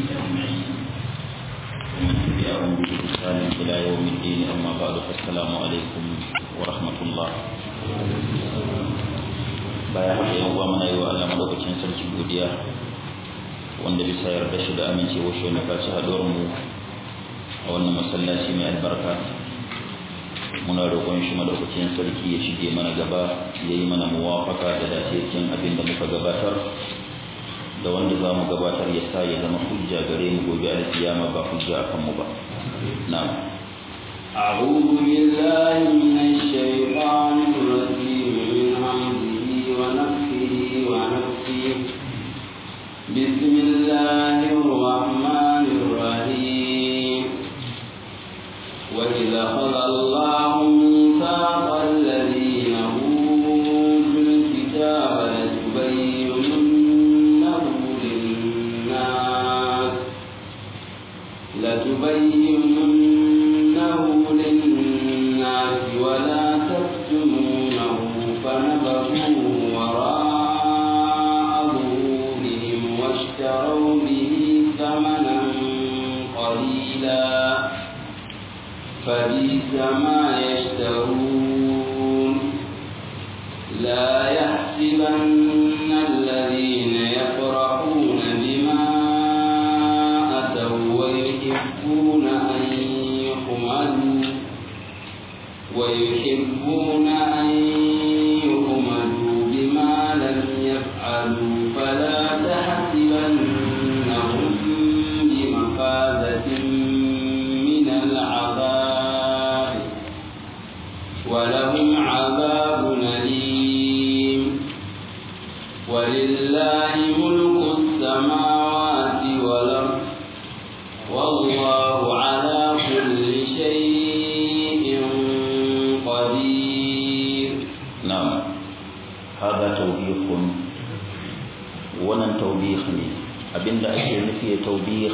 أجمعين ومن تبعهم بإحسان إلى يوم الدين أما بعد فالسلام عليكم ورحمة الله bayan haka yan uwa muna yi wa Allah madaukakin sarki godiya wanda bisa yarda shi da amincewa shi na kaci haɗuwar mu a wannan masallaci mai albarka muna roƙon shi madaukakin sarki ya shige mana gaba ya yi mana muwafaka da dace cikin abin da muka gabatar da wanda za mu gabatar ya sa ya zama hujja gare mu gobe alkiyama ba hujja akan mu ba na'am أعوذ بالله من الشيطان الرجيم من همزه ونفخه ونفخه بسم الله الرحمن الرحيم وإذا أخذ الله ميثاق الذين أوتوا الكتاب لتبيننه للناس لتبيننه للناس ولا تكتمونه فنبذوه وراء ظهورهم واشتروا به ثمنا قليلا فبئس ما يشترون لا يحسبن الذين يفرحون بما أتوا ويحبون أن يحمدوا ويحبون أن يحمدوا بما لم يفعلوا فلا تحسبنهم بمفازة من العذاب ولهم عذاب أليم ولله ملك السماوات والأرض والله على كل شيء قدير نعم هذا توبيخ wannan taubih ne abinda ake nufi da taubih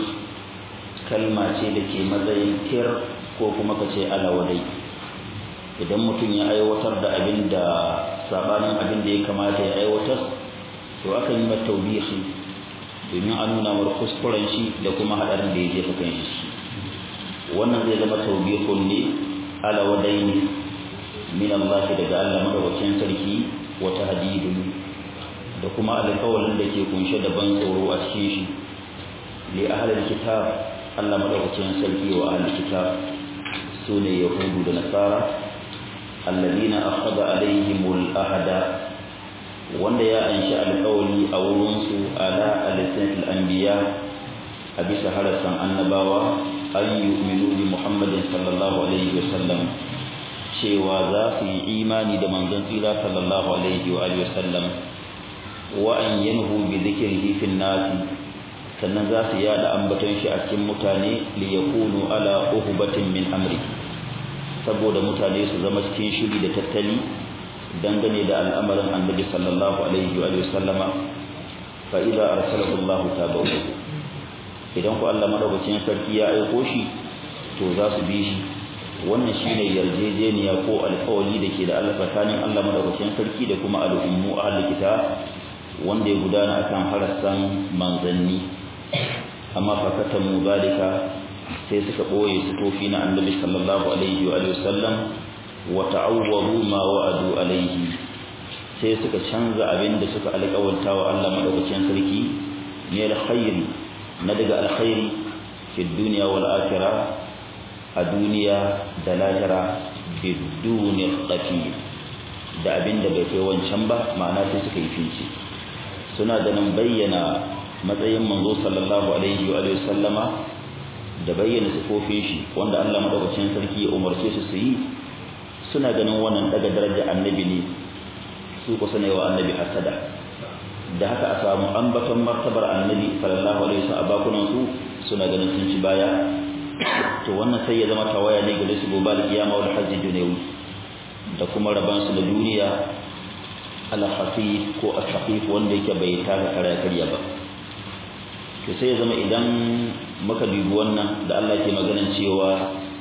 kalma ce da ke matsayin tir ko kuma ka ce alawadai idan mutum ya aiwatar da abin da sabanin abin da ya kamata ya aiwatar to akan yi mata taubihi domin a nuna mar kuskuren shi da kuma hadarin da ya jefa kan shi wannan zai zama taubihun ne alawadai ne min Allah daga Allah madaukakin sarki wa tahdidun da kuma alƙawarin da ke kunshe da ban tsoro a cikin shi li ahlil kitab Allah madaukakin sarki wa ahlil kitab sune yahudu da nasara alladina akhadha alaihimul ahada wanda ya anshi alƙawari a wurin su ala alisatil anbiya a bisa harasan annabawa an yu'minu bi muhammadin sallallahu alaihi wasallam cewa za su yi imani da manzon tsira sallallahu alaihi wa alihi wasallam wa an yanhu bi dhikrihi fi nasi sannan za su yada ambaton shi a cikin mutane li yakunu ala uhbatin min amri saboda mutane su zama cikin shiri da tattali dangane da al'amarin annabi sallallahu alaihi wa sallama fa idza arsalahu Allah tabawu idan ku Allah madaukakin sarki ya aiko shi to za su bi shi wannan shine yarjejeniya ko alƙawari da ke da Allah tsakanin Allah madaukakin sarki da kuma al'ummu ahlul kitab wanda ya gudana akan harassan manzanni amma fakatan mu zalika sai suka boye sutofi na annabi sallallahu alaihi wa sallam wa ta'awwaru ma wa'adu alaihi sai suka canza abin da suka alƙawarta wa Allah madaukakin sarki ne alkhairi na daga alkhairi fi dunya wal akhirah a duniya da lahira biduni qafi da abin da bai kai wancan ba ma'ana sai suka yi fice suna da nan bayyana matsayin manzo sallallahu alaihi wa sallama da bayyana sifofin shi wanda Allah madaukakin sarki ya umarce su su yi suna ganin wannan daga daraja annabi ne su kusa ne wa annabi hasada da haka a samu ambaton martabar annabi sallallahu alaihi wasallam a bakunan su suna ganin sun ci baya to wannan sai ya zama tawaya ne gare su gobe alkiyama wal hajji dunawi da kuma raban su da duniya al-khafif ko al-khafif wanda yake bai taka kara karya ba to sai ya zama idan muka dubi wannan da Allah ke maganan cewa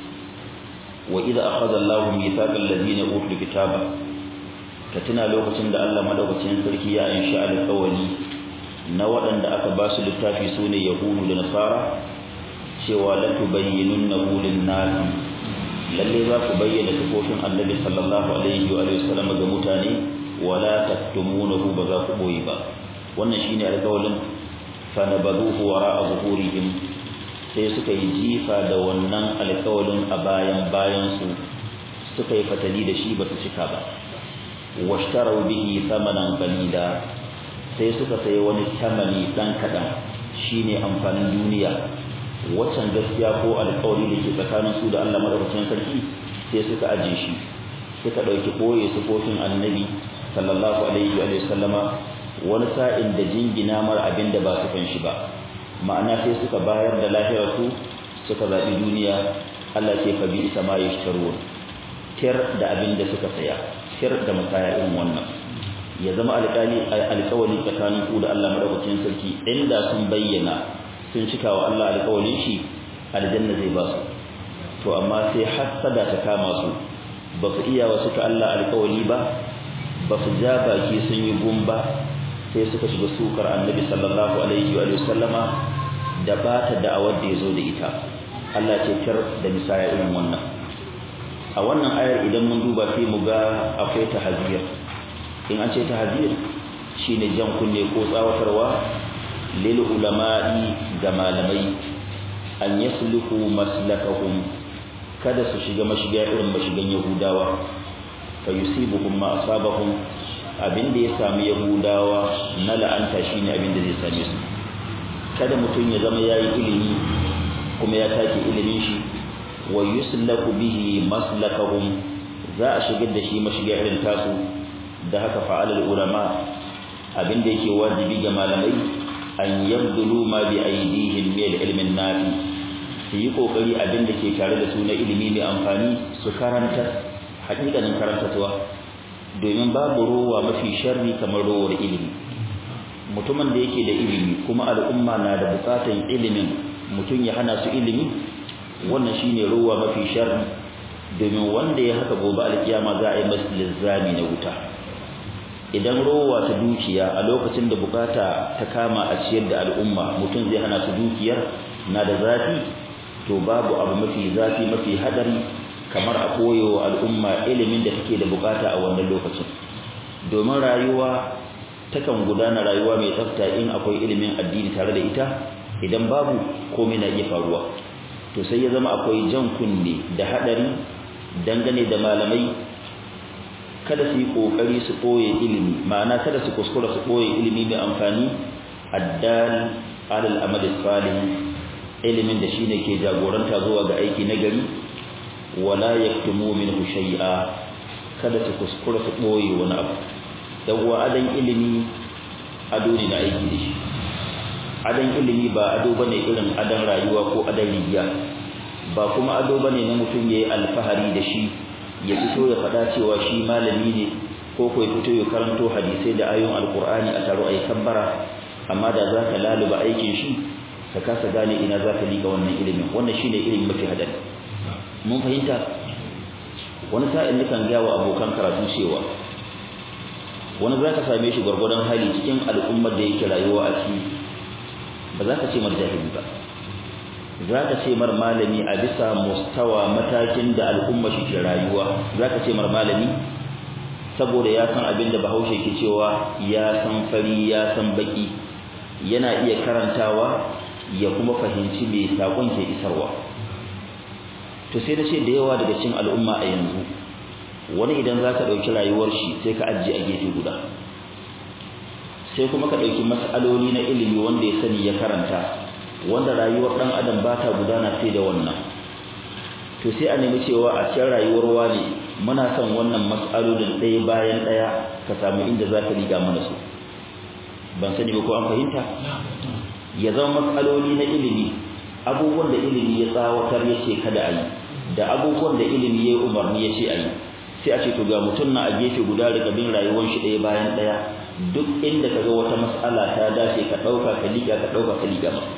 wa idza akhadha Allahu mithaqal ladina utul kitaba ka tuna lokacin da Allah madaukakin sarki ya insha alƙawari na waɗanda aka ba su littafi su ne yahudu da nasara cewa la tubayyinunnahu lin-nasi lalle za ku bayyana sifofin annabi sallallahu alaihi wa sallam ga mutane wala taktumunahu ba za ku boye ba wannan shine alƙawalin fa nabaduhu wara'a zuhurihim sai suka yi jifa da wannan alƙawalin a bayan bayan su suka yi fatali da shi ba su cika ba washtarau bihi thamanan qalila sai suka sayi wani tamani dan kadan shine amfanin duniya waccan gaskiya ko alƙawari da ke tsakanin su da Allah madaukakin sarki sai suka aje shi suka dauki boye sufofin annabi sallallahu alaihi wa sallama wani sa'in da jingina mar abin da ba su kan shi ba ma'ana sai suka bayar da lahirar su suka zabi duniya Allah ce fa bi sama yashtarun tir da abin da suka saya tir da masaya irin wannan ya zama alƙali alƙawari tsakanin ku da Allah madaukakin sarki inda sun bayyana sun cika wa Allah alƙawarin shi aljanna zai ba su to amma sai hasada ta kama su ba su iya wa suka Allah alƙawari ba ba su ja baki sun yi gumba sai suka shiga sukar annabi sallallahu alaihi wa sallama da ba ta da'awar da ya zo da ita Allah ce kar da misaya irin wannan a wannan ayar idan mun duba sai mu ga akwai tahzir in an ce tahzir shine jan kunne ko tsawatarwa lil ulama'i ga malamai an yasluku maslakahum kada su shiga mashiga irin mashigan yahudawa fa yusibuhum ma asabahum abinda ya sami yahudawa na la'anta shine abinda zai same su kada mutum ya zama yayi ilimi kuma ya take ilimin shi wa yuslaku bihi maslakahum za a shigar da shi mashiga irin tasu da haka fa'alul ulama abinda yake wajibi ga malamai an yabdulu ma bi aidihim min ilmin nafi su yi kokari abin da ke tare da su na ilimi mai amfani su karanta hakikanin karantarwa domin babu rowa mafi sharri kamar rowar ilimi mutumin da yake da ilimi kuma al'umma na da bukatan ilimin mutum ya hana su ilimi wannan shine rowa mafi sharri domin wanda ya haka gobe alkiyama za a yi masa lizzami na wuta idan rowa ta dukiya a lokacin da bukata ta kama a ciyar da al'umma mutum zai hana su dukiyar na da zafi to babu abu mafi zafi mafi hadari kamar a koyo al'umma ilimin da take da bukata a wannan lokacin domin rayuwa takan gudana rayuwa mai tsafta in akwai ilimin addini tare da ita idan babu komai na iya faruwa to sai ya zama akwai jan kunne da hadari dangane da malamai kada su yi kokari su koye ilimi ma'ana kada su kuskura su koye ilimi mai amfani addal alal amal salih ilimin da shine ke jagoranta zuwa ga aiki na gari wala yaktumu minhu shay'a kada su kuskura su boye wani abu dan uwa adan ilimi ado ne na aiki da shi adan ilimi ba ado bane irin adan rayuwa ko adan rigiya ba kuma ado bane na mutum yayi alfahari da shi ya fito ya faɗa cewa shi malami ne ko ko ya fito ya karanto hadisai da ayoyin alqur'ani a taro ayi kabbara amma da zaka laluba aikin shi ka kasa gane ina zaka liga wannan ilimin wannan shine ilimin mafi hadari mun fahimta wani sa'in nukan gaya wa abokan karatu cewa wani za ka same shi gwargwadon hali cikin al'ummar da yake rayuwa a ciki ba za ka ce mar jahili ba za ka ce mar malami a bisa mustawa matakin da al'umma shi ke rayuwa za ka ce mar malami saboda ya san abin da bahaushe ke cewa ya san fari ya san baki yana iya karantawa ya kuma fahimci me sakon ke isarwa to sai da ce da yawa daga cikin al'umma a yanzu wani idan za ka ɗauki rayuwar shi sai ka ajiye a gefe guda sai kuma ka ɗauki mas'aloli na ilimi wanda ya sani ya karanta wanda rayuwar ɗan adam ba ta gudana sai da wannan to sai a nemi cewa a cikin rayuwar wani muna son wannan mas'alolin ɗaya bayan ɗaya ka samu inda za ka riga mana su ban sani ba ko an fahimta ya zama matsaloli na ilimi abubuwan da ilimi ya tsawatar ya ce kada a yi da abubuwan da ilimi ya umarni ya ce a yi sai a ce to ga mutum na a gefe guda daga bin rayuwar shi ɗaya bayan ɗaya duk inda ka ga wata mas'ala ta dace ka ɗauka ka liƙa ka ɗauka ka liƙa ma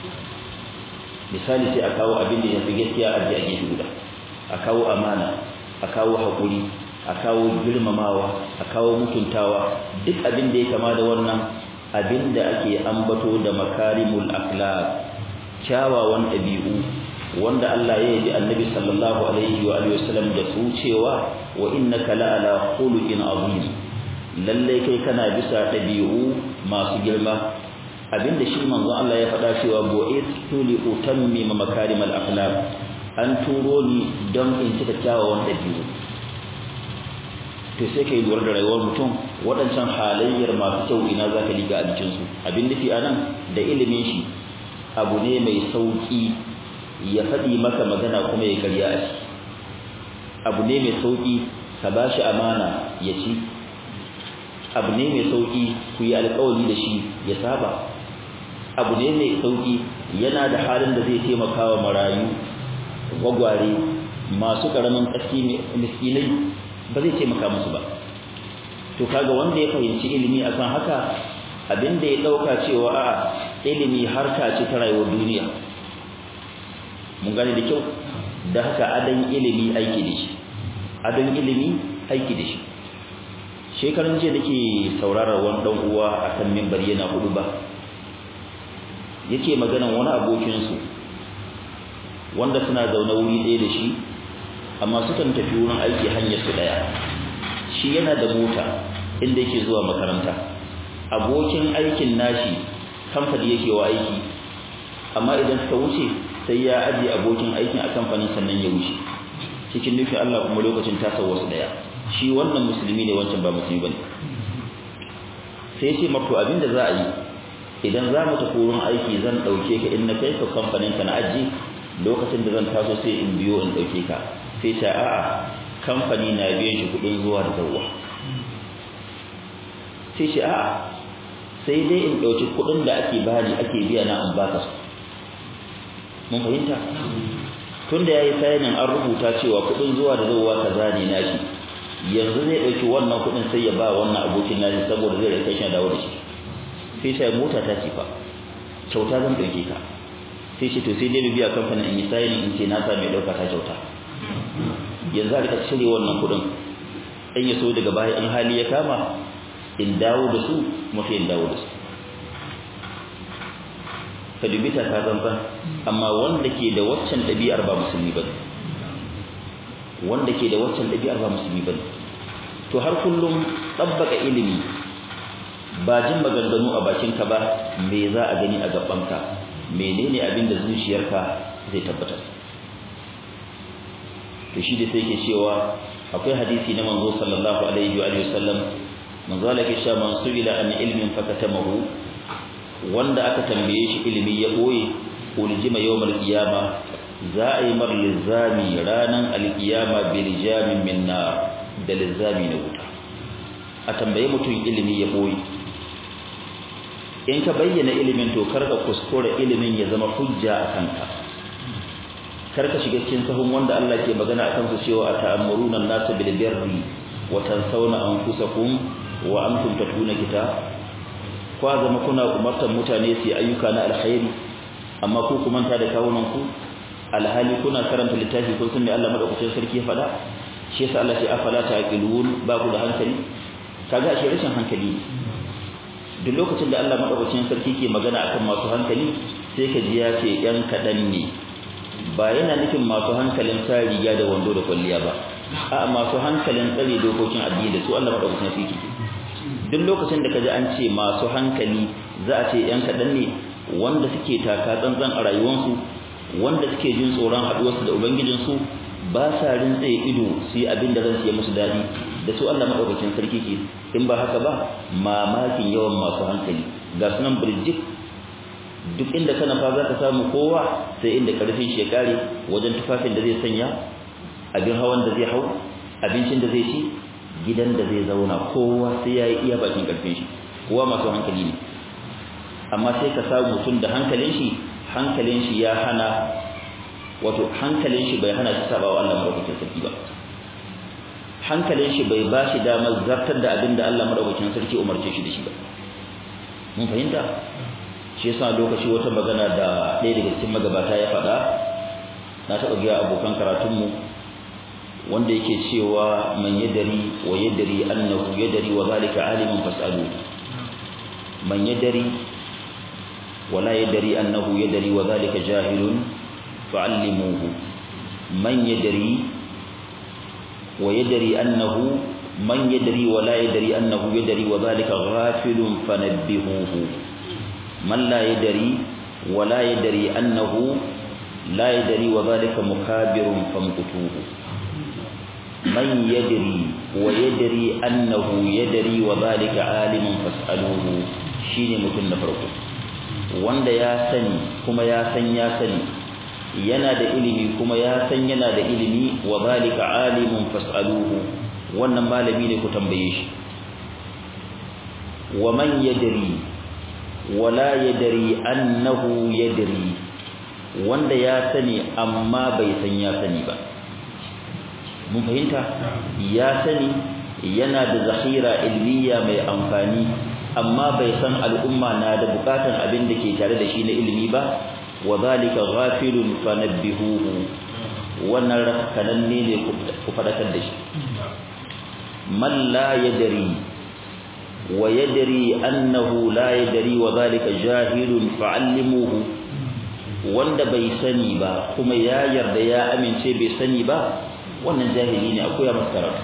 misali sai a kawo abin da ya fi gaskiya a je a gefe guda a kawo amana a kawo haƙuri a kawo girmamawa a kawo mutuntawa duk abin da ya kama da wannan abinda ake ambato da makarimul akhlaq kyawawan ɗabi'u wanda Allah ya yi annabi sallallahu alaihi wa alihi wasallam da su cewa wa innaka la'ala khuluqin azim lalle kai kana bisa ɗabi'u masu girma abinda shi manzon Allah ya faɗa cewa bu'istu li utammima makarimal akhlaq an turo ni don in cika kyawawan ɗabi'u to sai kai lura da rayuwar mutum waɗancan halayyar masu kyau ina za ka liga a jikinsu abin nufi a nan da ilimin shi abu ne mai sauƙi ya faɗi maka magana kuma ya karya a shi abu ne mai sauƙi ka ba shi amana ya ci abu ne mai sauƙi ku yi alƙawari da shi ya saba abu ne mai sauƙi yana da halin da zai taimaka wa marayu gwagware masu ƙaramin ƙaski miskinai ba zai taimaka musu ba to kaga wanda ya fahimci ilimi akan haka abinda ya dauka cewa a ilimi harka ce ta rayuwar duniya mun gane da kyau da haka adan ilimi aiki da shi adan ilimi aiki da shi shekaran jiya nake sauraron wani dan uwa akan minbar yana hudu ba yake maganan wani abokin su wanda suna zaune wuri ɗaya da shi amma sukan tafi wurin aiki hanyar su daya shi yana da mota inda yake zuwa makaranta abokin aikin nashi kamfani yake wa aiki amma idan suka wuce sai ya aje abokin aikin a kamfanin sannan ya wuce cikin nufin Allah kuma lokacin tasar wasu daya shi wannan musulmi ne wancan ba musulmi bane sai ce mako abinda za a yi idan za mu tafi wurin aiki zan dauke ka in na kai ka kamfanin ka na aji lokacin da zan taso sai in biyo in dauke ka sai ta a'a kamfani na biyan shi kudin zuwa da zawwa sai shi a'a sai dai in dauki kudin da ake bani ake biya na an baka su mun fahimta tunda yayi sayanin an rubuta cewa kudin zuwa da zawwa kaza ne nashi yanzu zai dauki wannan kudin sai ya ba wannan abokin nashi saboda zai rike shi dawo da shi sai sai mota ta ce fa kyauta zan dauke ka sai shi to sai dai biya kamfanin in yi sayanin in ce na sa mai dauka ta kyauta yanzu a rika cire wannan kudin in ya so daga baya in hali ya kama in dawo da su mafi in dawo da su ka dubi ta tsantsan amma wanda ke da waccan ɗabi'ar ba musulmi ba wanda ke da waccan ɗabi'ar ba musulmi ba to har kullum tsabbaka ilimi ba jin maganganu a bakinka ba me za a gani a gabanka menene abin da zuciyarka zai tabbatar to shi da sai ke cewa akwai hadisi na manzo sallallahu alaihi wa alihi wasallam manzo Allah ke cewa man su'ila an ilmin fakatamahu wanda aka tambaye shi ilimi ya boye uljima yawmal qiyama za a yi mar lizami ranan alqiyama bil jamin min nar da lizami na wuta a tambaye mutum ilimi ya boye in ka bayyana ilimin to karka kuskure ilimin ya zama hujja a kanka karka shiga cikin sahun wanda Allah ke magana akan su cewa ata'amuruna an-nasa bil birri wa tansawna anfusakum wa antum tatluna kitab kwa zama kuna umartar mutane su ayyuka na alkhairi amma ku kuma ta da kawunan ku alhali kuna karanta littafi kun san me Allah madaukakin sarki ya faɗa shi yasa Allah ya afala taqilun ba ku da hankali kaga shi rashin hankali duk lokacin da Allah madaukakin sarki ke magana akan masu hankali sai ka ji ya ce yan kadan ne ba yana nufin masu hankalin sa riga da wando da kwalliya ba a masu hankalin tsare dokokin addini da su Allah madaukakin sarki duk lokacin da kaji an ce masu hankali za a ce yan kadan ne wanda suke taka tsantsan a rayuwarsu wanda suke jin tsoron haduwarsu da ubangijinsu ba sa rintsaye ido su yi abin da ransu ya musu daɗi da su Allah madaukakin sarki ke in ba haka ba mamakin yawan masu hankali ga sunan birjik duk inda kana fa za ka samu kowa sai inda karfin shi ya kare wajen tufafin da zai sanya abin hawan da zai hau abincin da zai ci gidan da zai zauna kowa sai ya yi iya bakin karfin shi kowa masu hankali ne amma sai ka samu mutum da hankalin shi hankalin shi ya hana wato hankalin shi bai hana shi sabawa Allah madaukakin sarki ba hankalin shi bai ba shi damar zartar da abin da Allah madaukakin sarki umarce shi da shi ba mun fahimta shi yasa lokaci wata magana da ɗaya daga cikin magabata ya faɗa na taɓa gaya abokan karatunmu wanda yake cewa man yadari wa yadari annahu yadari wa zalika alimun fasalu man yadri wala yadri annahu yadri wa dhalika jahilun fa'allimuhu man yadri wa yadri annahu man yadri wa la yadri annahu yadri wa dhalika ghafilun fanabbihuhu man la yadri wa la yadri annahu la yadri wa dhalika mukabirun famqutuhu man yadri wa yadri annahu yadri wa dhalika alimun fas'aluhu shine mutum na farko wanda ya sani kuma ya san ya sani yana da ilimi kuma ya san yana da ilimi wa zalika alimun fas'aluhu wannan malami ne ku tambaye shi wa man yadri wa la yadri annahu yadri wanda ya sani amma bai san ya sani ba mun fahimta ya sani yana da zakhira ilmiya mai amfani amma bai san al'umma na da bukatan abin da ke tare da shi na ilimi ba wa zalika ghafilun fanabbihuhu wannan rakkananne ne ku fadakar da shi man la yadri wa yadri annahu la yadri wa zalika jahilun fa'allimuhu wanda bai sani ba kuma ya yarda ya amince bai sani ba wannan jahili ne akwai masa karatu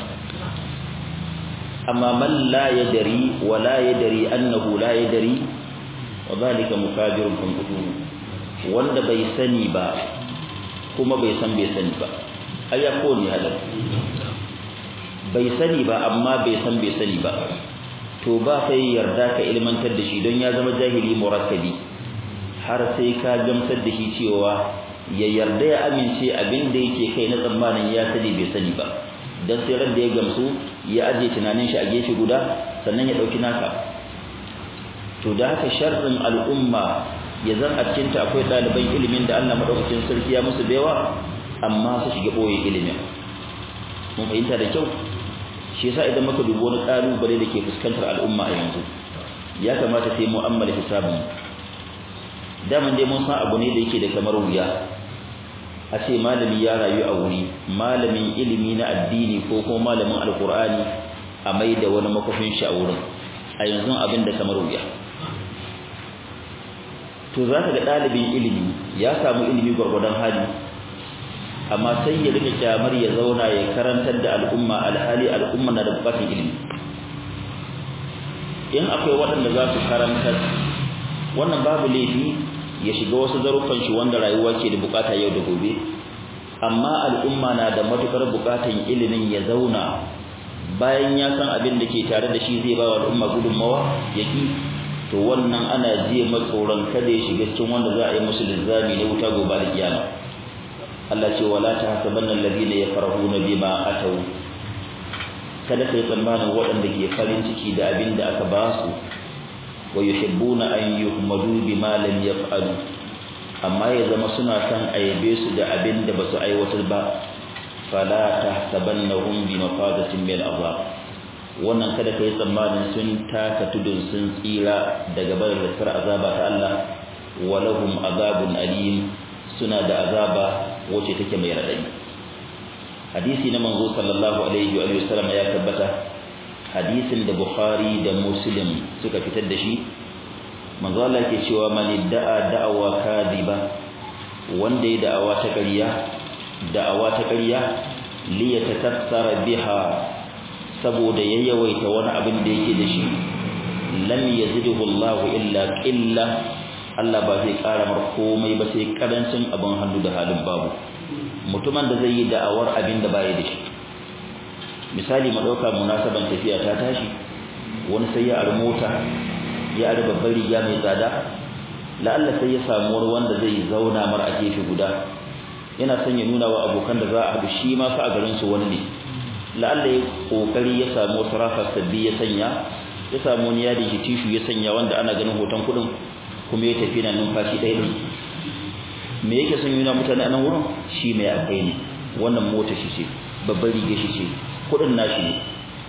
amma man la yadri wa la yadri annahu la yadri wa zalika mukabirun fanqutuhu wanda bai sani ba kuma bai san bai sani ba ai ya ko ne hadar bai sani ba amma bai san bai sani ba to ba sai yarda ka ilmantar da shi don ya zama jahili murakkabi har sai ka gamsar da shi cewa ya yarda ya amince abin da yake kai na tsammanin ya sani bai sani ba dan sai ran da ya gamsu ya aje tunanin shi a gefe guda sannan ya dauki naka to da haka sharrin al'umma ya zan a cikin ta akwai ɗaliban ilimin da Allah madaukakin sarki ya musu baiwa amma su shiga boye ilimin mun fahimta da kyau shi yasa idan muka dubi wani kalubale da ke fuskantar al'umma a yanzu ya kamata sai mu ammala hisabin daman dai mun san abu ne da yake da kamar wuya a ce malami ya rayu a wuri malamin ilimi na addini ko kuma malamin alkur'ani a mai da wani makofin shi a wurin a yanzu abin da kamar wuya to za ka ga ɗalibin ilimi ya samu ilimi gwargwadon hali amma sai ya rika kyamar ya zauna ya karantar da al'umma alhali al'umma na da bukatar ilimi in akwai waɗanda za su karantar wannan babu laifi ya shiga wasu zaruffan shi wanda rayuwa ke da bukata yau da gobe amma al'umma na da matukar bukatan ilimin ya zauna bayan ya san abin da ke tare da shi zai ba wa al'umma gudunmawa yaki to wannan ana jiya matsoron kada ya shiga cikin wanda za a yi musu lizzami na wuta gobe da kiyama Allah ce wala tahsabanna alladhina yafrahuna bima atau kada kai tsammanin waɗanda ke farin ciki da abin da aka ba su wa yuhibbuna an yuhmadu bima lam yaf'alu amma ya zama suna san ayabe su da abin da basu aiwatar ba fala tahsabannahum bi mafadatin min azab wannan kada kai tsammanin sun taka tudun sun tsira daga barin lakar azaba ta Allah wa lahum azabun alim suna da azaba wacce take mai radadi hadisi na manzo sallallahu alaihi wa sallam ya tabbata hadisin da Bukhari da Muslim suka fitar da shi manzo Allah ke cewa man da'a da'awa kadiba wanda ya da'awa ta ƙarya da'awa ta ƙarya li yatakassara biha saboda ya yawaita wani abin da yake da shi lam yazidhu Allah illa qilla Allah ba zai ƙara mar komai ba sai karancin abin hannu da halin babu mutumin da zai yi da'awar abin da baya da shi misali mu dauka munasaban tafiya ta tashi wani sai ya ar mota ya ar babbar riga mai tsada la'alla sai ya samu wanda zai zauna mar a gefe guda yana son ya nuna wa abokan da za a haɗu shi ma fa a garin su wani ne la'alla ya kokari ya samu wasu rafa sabbi ya sanya ya samu wani yadi shi tishu ya sanya wanda ana ganin hoton kuɗin kuma ya tafi na numfashi ɗaya ne me yake son nuna mutane a nan wurin shi mai akwai ne wannan mota shi ce babbar riga shi ce kuɗin nashi ne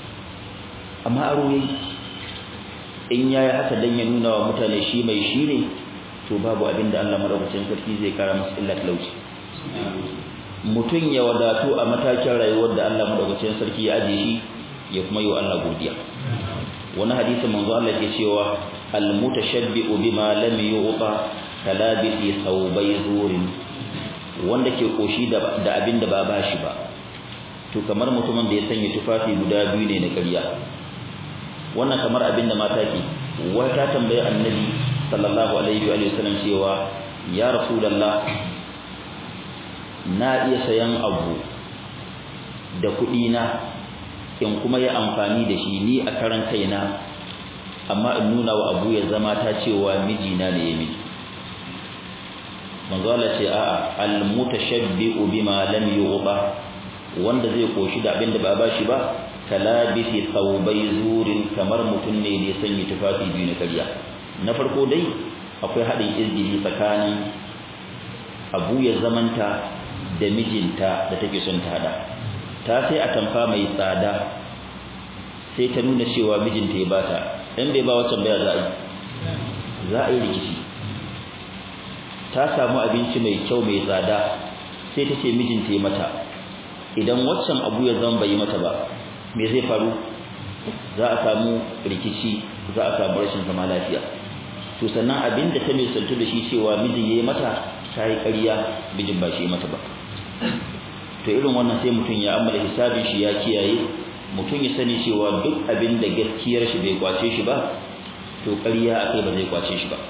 amma aro yayi in yayi haka dan ya nuna wa mutane shi mai shi ne to babu abin da Allah madaukakin sarki zai kara masa illa talauci mutum ya wadatu a matakin rayuwar da Allah madaukakin sarki ya aje shi ya kuma yi wa Allah godiya wani hadisi manzo Allah ke cewa almutashabbi'u bima lam yu'ta kalabiti thawbay zurin wanda ke koshi da da abin da ba bashi ba to kamar mutumin da ya sanya tufafi guda biyu ne na ƙarya wannan kamar abin da mata ke wata tambaye annabi sallallahu alaihi wa sallam cewa ya rasulullah na iya sayan abu da kuɗi na in kuma yi amfani da shi ni a karan kaina amma in nuna wa abu ya zama ta cewa mijina ne ya miji manzo Allah ce a'a al mutashabbi'u bima lam yughba wanda zai koshi da abin da ba bashi ba kalabisi thawbai zurin kamar mutum ne da ya sanya tufafi biyu na karya na farko dai akwai haɗin izgiri tsakanin abu ya zamanta da mijinta da take son ta hada ta sai a tamfa mai tsada sai ta nuna cewa mijinta ya bata in bai ba wancan baya za a yi za a yi rikici ta samu abinci mai kyau mai tsada sai ta ce mijinta ya mata idan waccan abu ya zama bai mata ba me zai faru za a samu rikici za a samu rashin zama lafiya to sannan abin da ta mai santu da shi cewa mijin ya yi mata ta yi ƙarya mijin ba shi ya mata ba to irin wannan sai mutum ya ammala hisabin shi ya kiyaye mutum ya sani cewa duk abin da gaskiyar shi bai kwace shi ba to ƙarya akai ba zai kwace shi ba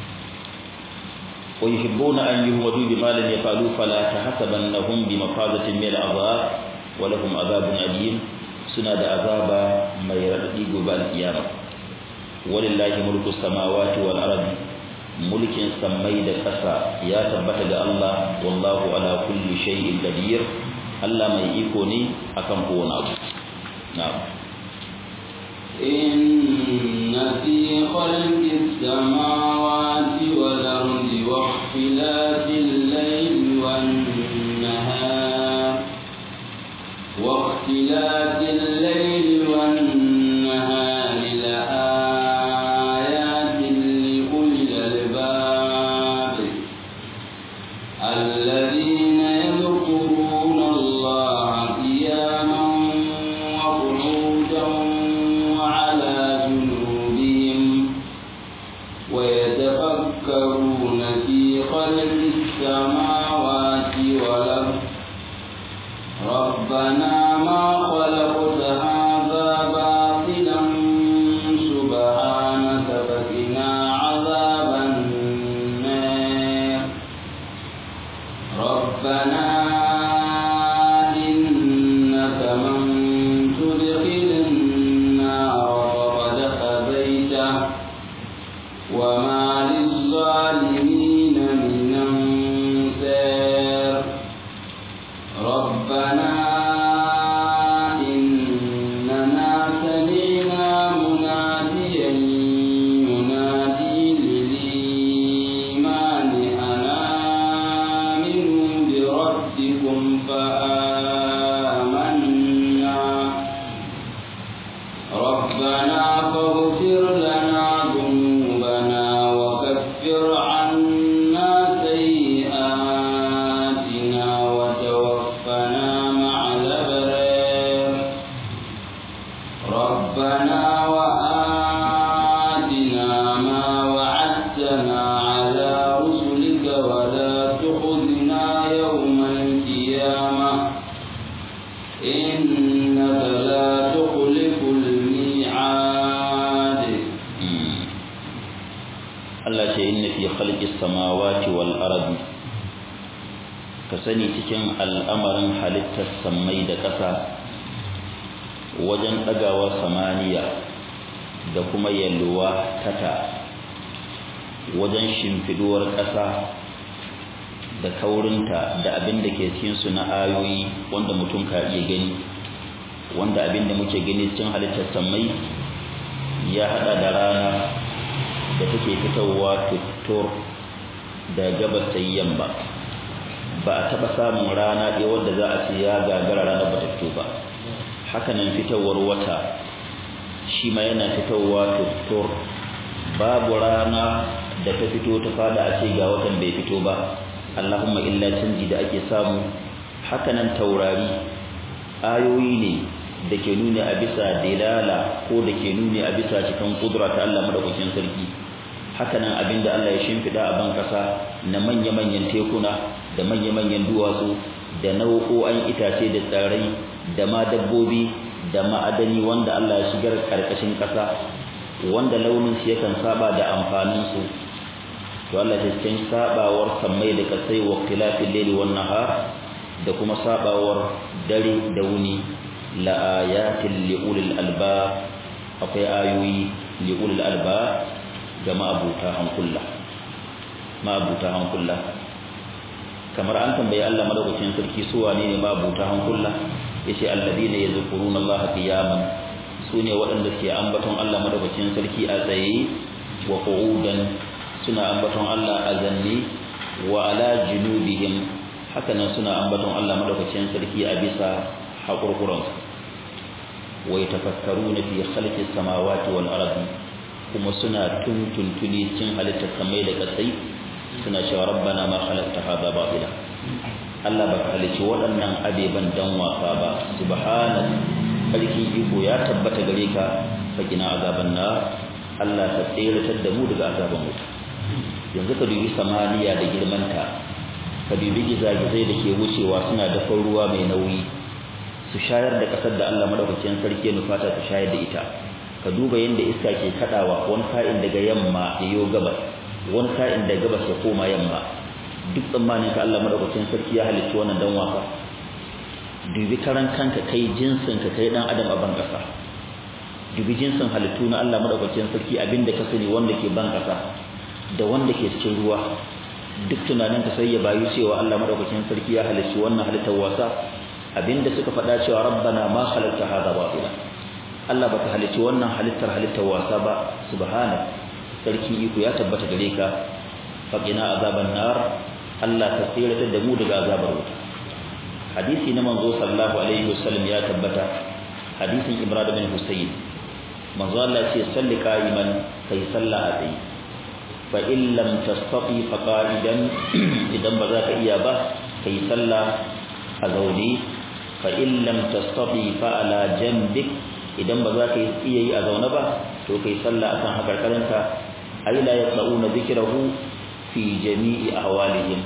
wa yuhibbuna an yuhmadu bima lam yafalu fala tahsabannahum bi mafazatin min al'azab wa lahum azabun alim suna da azaba mai radadi gobe al-qiyama walillahi mulku samawati wal ardi mulkin sammai da ƙasa ya tabbata ga Allah wallahu ala kulli shay'in qadir Allah mai iko ne akan kowane abu na'am إن في خلق السماوات والأرض واختلاف الليل والنهار واختلاف الليل والنهار لآيات لأولي الألباب الذين يذكرون الله قياما وقعودا وعلى جنوبهم ويتفكرون في خلق السماوات والأرض ربنا ما خلقت هذا باطلا سبحانك فقنا عذاب النار ربنا إنك من تدخل النار فقد خزيته وما للظالمين من أنصار ربنا إننا سمعنا مناديا ينادي للإيمان أن آمنوا بربكم فآمنا ربنا فاغفر لنا ذنوبنا وكفر عنا سيئاتنا وتوفنا مع الأبرار ربنا وآتنا ما وعدتنا على رسلك ولا تخزنا يوم القيامة إنك لا تخلف الميعاد Allah ce inna fi khalqis samawati wal ardi ka sani cikin al'amarin halittar sammai da ƙasa wajen ɗagawa samaniya da kuma yalwa tata wajen shimfiduwar ƙasa da kaurinta da abin da ke cikinsu na ayoyi wanda mutum ka iya gani wanda abin da muke gani cikin halittar sammai ya haɗa da rana da take fitowa tuttur da gabas ta yamma ba a taɓa samun rana ɗaya wadda za a ce ya gagara ranar ba ta fito ba hakanan fitowar wata shi ma yana fitowa tuttur babu rana da ta fito ta fada a ce ga watan bai fito ba allahumma illa canji da ake samu hakanan taurari ayoyi ne da ke nuni a bisa dilala ko da ke nuni a bisa cikin kudura ta Allah madaukakin sarki hakanan abinda Allah ya shimfida a ban kasa na manya-manyan tekuna da manya-manyan duwatsu da nau'o'an itace da tsirrai da ma dabbobi da ma'adani wanda Allah ya shigar karkashin kasa wanda launin shi yakan saba da amfanin su to Allah ya cikin sabawar sammai da kasai wa khilafil layli wan nahar da kuma sabawar dare da wuni la ayatin li ulil albab akwai ayoyi li ulil albab ga ma'abuta hankula ma'abuta hankula kamar an tambayi Allah madaukakin sarki su wane ne ma'abuta hankula yace alladina yazkuruna Allah qiyaman sune waɗanda ke ambaton Allah madaukakin sarki a tsaye wa qu'udan suna ambaton Allah a zanne wa ala junubihim hakanan suna ambaton Allah madaukakin sarki a bisa haƙurƙuransu wa yatafakkaruna fi khalqis samawati wal ardi kuma suna tuntuntuni cin halittar samai da kasai suna cewa rabbana ma khalaqta hadha batila Allah baka halici waɗannan abeban dan wasa ba subhanak sarki iko ya tabbata gare ka fakina azaban nar Allah ka tseratar da mu daga azaban wuta yanzu ka dubi samaniya da girmanta ka dubi gizagizai da ke wucewa suna da ruwa mai nauyi su shayar da ƙasar da Allah madaukakin sarki ya nufata su shayar da ita ka duba yadda iska ke kadawa wani sa'in daga yamma ya yo gabas wani sa'in daga gabas ya koma yamma duk tsammanin ka Allah madaukakin sarki ya halicci wannan dan wasa dubi karan kanka kai jinsin ka kai dan adam a ban kasa dubi jinsin halittu na Allah madaukakin sarki abinda ka sani wanda ke ban kasa da wanda ke cikin ruwa duk tunanin ka sai ya bayu cewa Allah madaukakin sarki ya halicci wannan halittar wasa abinda suka faɗa cewa rabbana ma khalaqta hadha batila Allah baka halicci wannan halittar halittar wasa ba subhana sarki iko ya tabbata gare ka faqina azaban nar Allah ka tsira da mu daga azabar wuta hadisi na manzo sallallahu alaihi wasallam ya tabbata hadisin Imran bin Husayn manzo Allah ce salli qa'iman kai salla a tsaye fa in lam tastati fa qa'idan idan ba za ka iya ba kai salla a zaune fa in lam tastati fa ala janbik idan ba za ka iya yi a zaune ba to kai sallah akan hakarkarinka ay la yaqrauna dhikrahu fi jami'i ahwalihim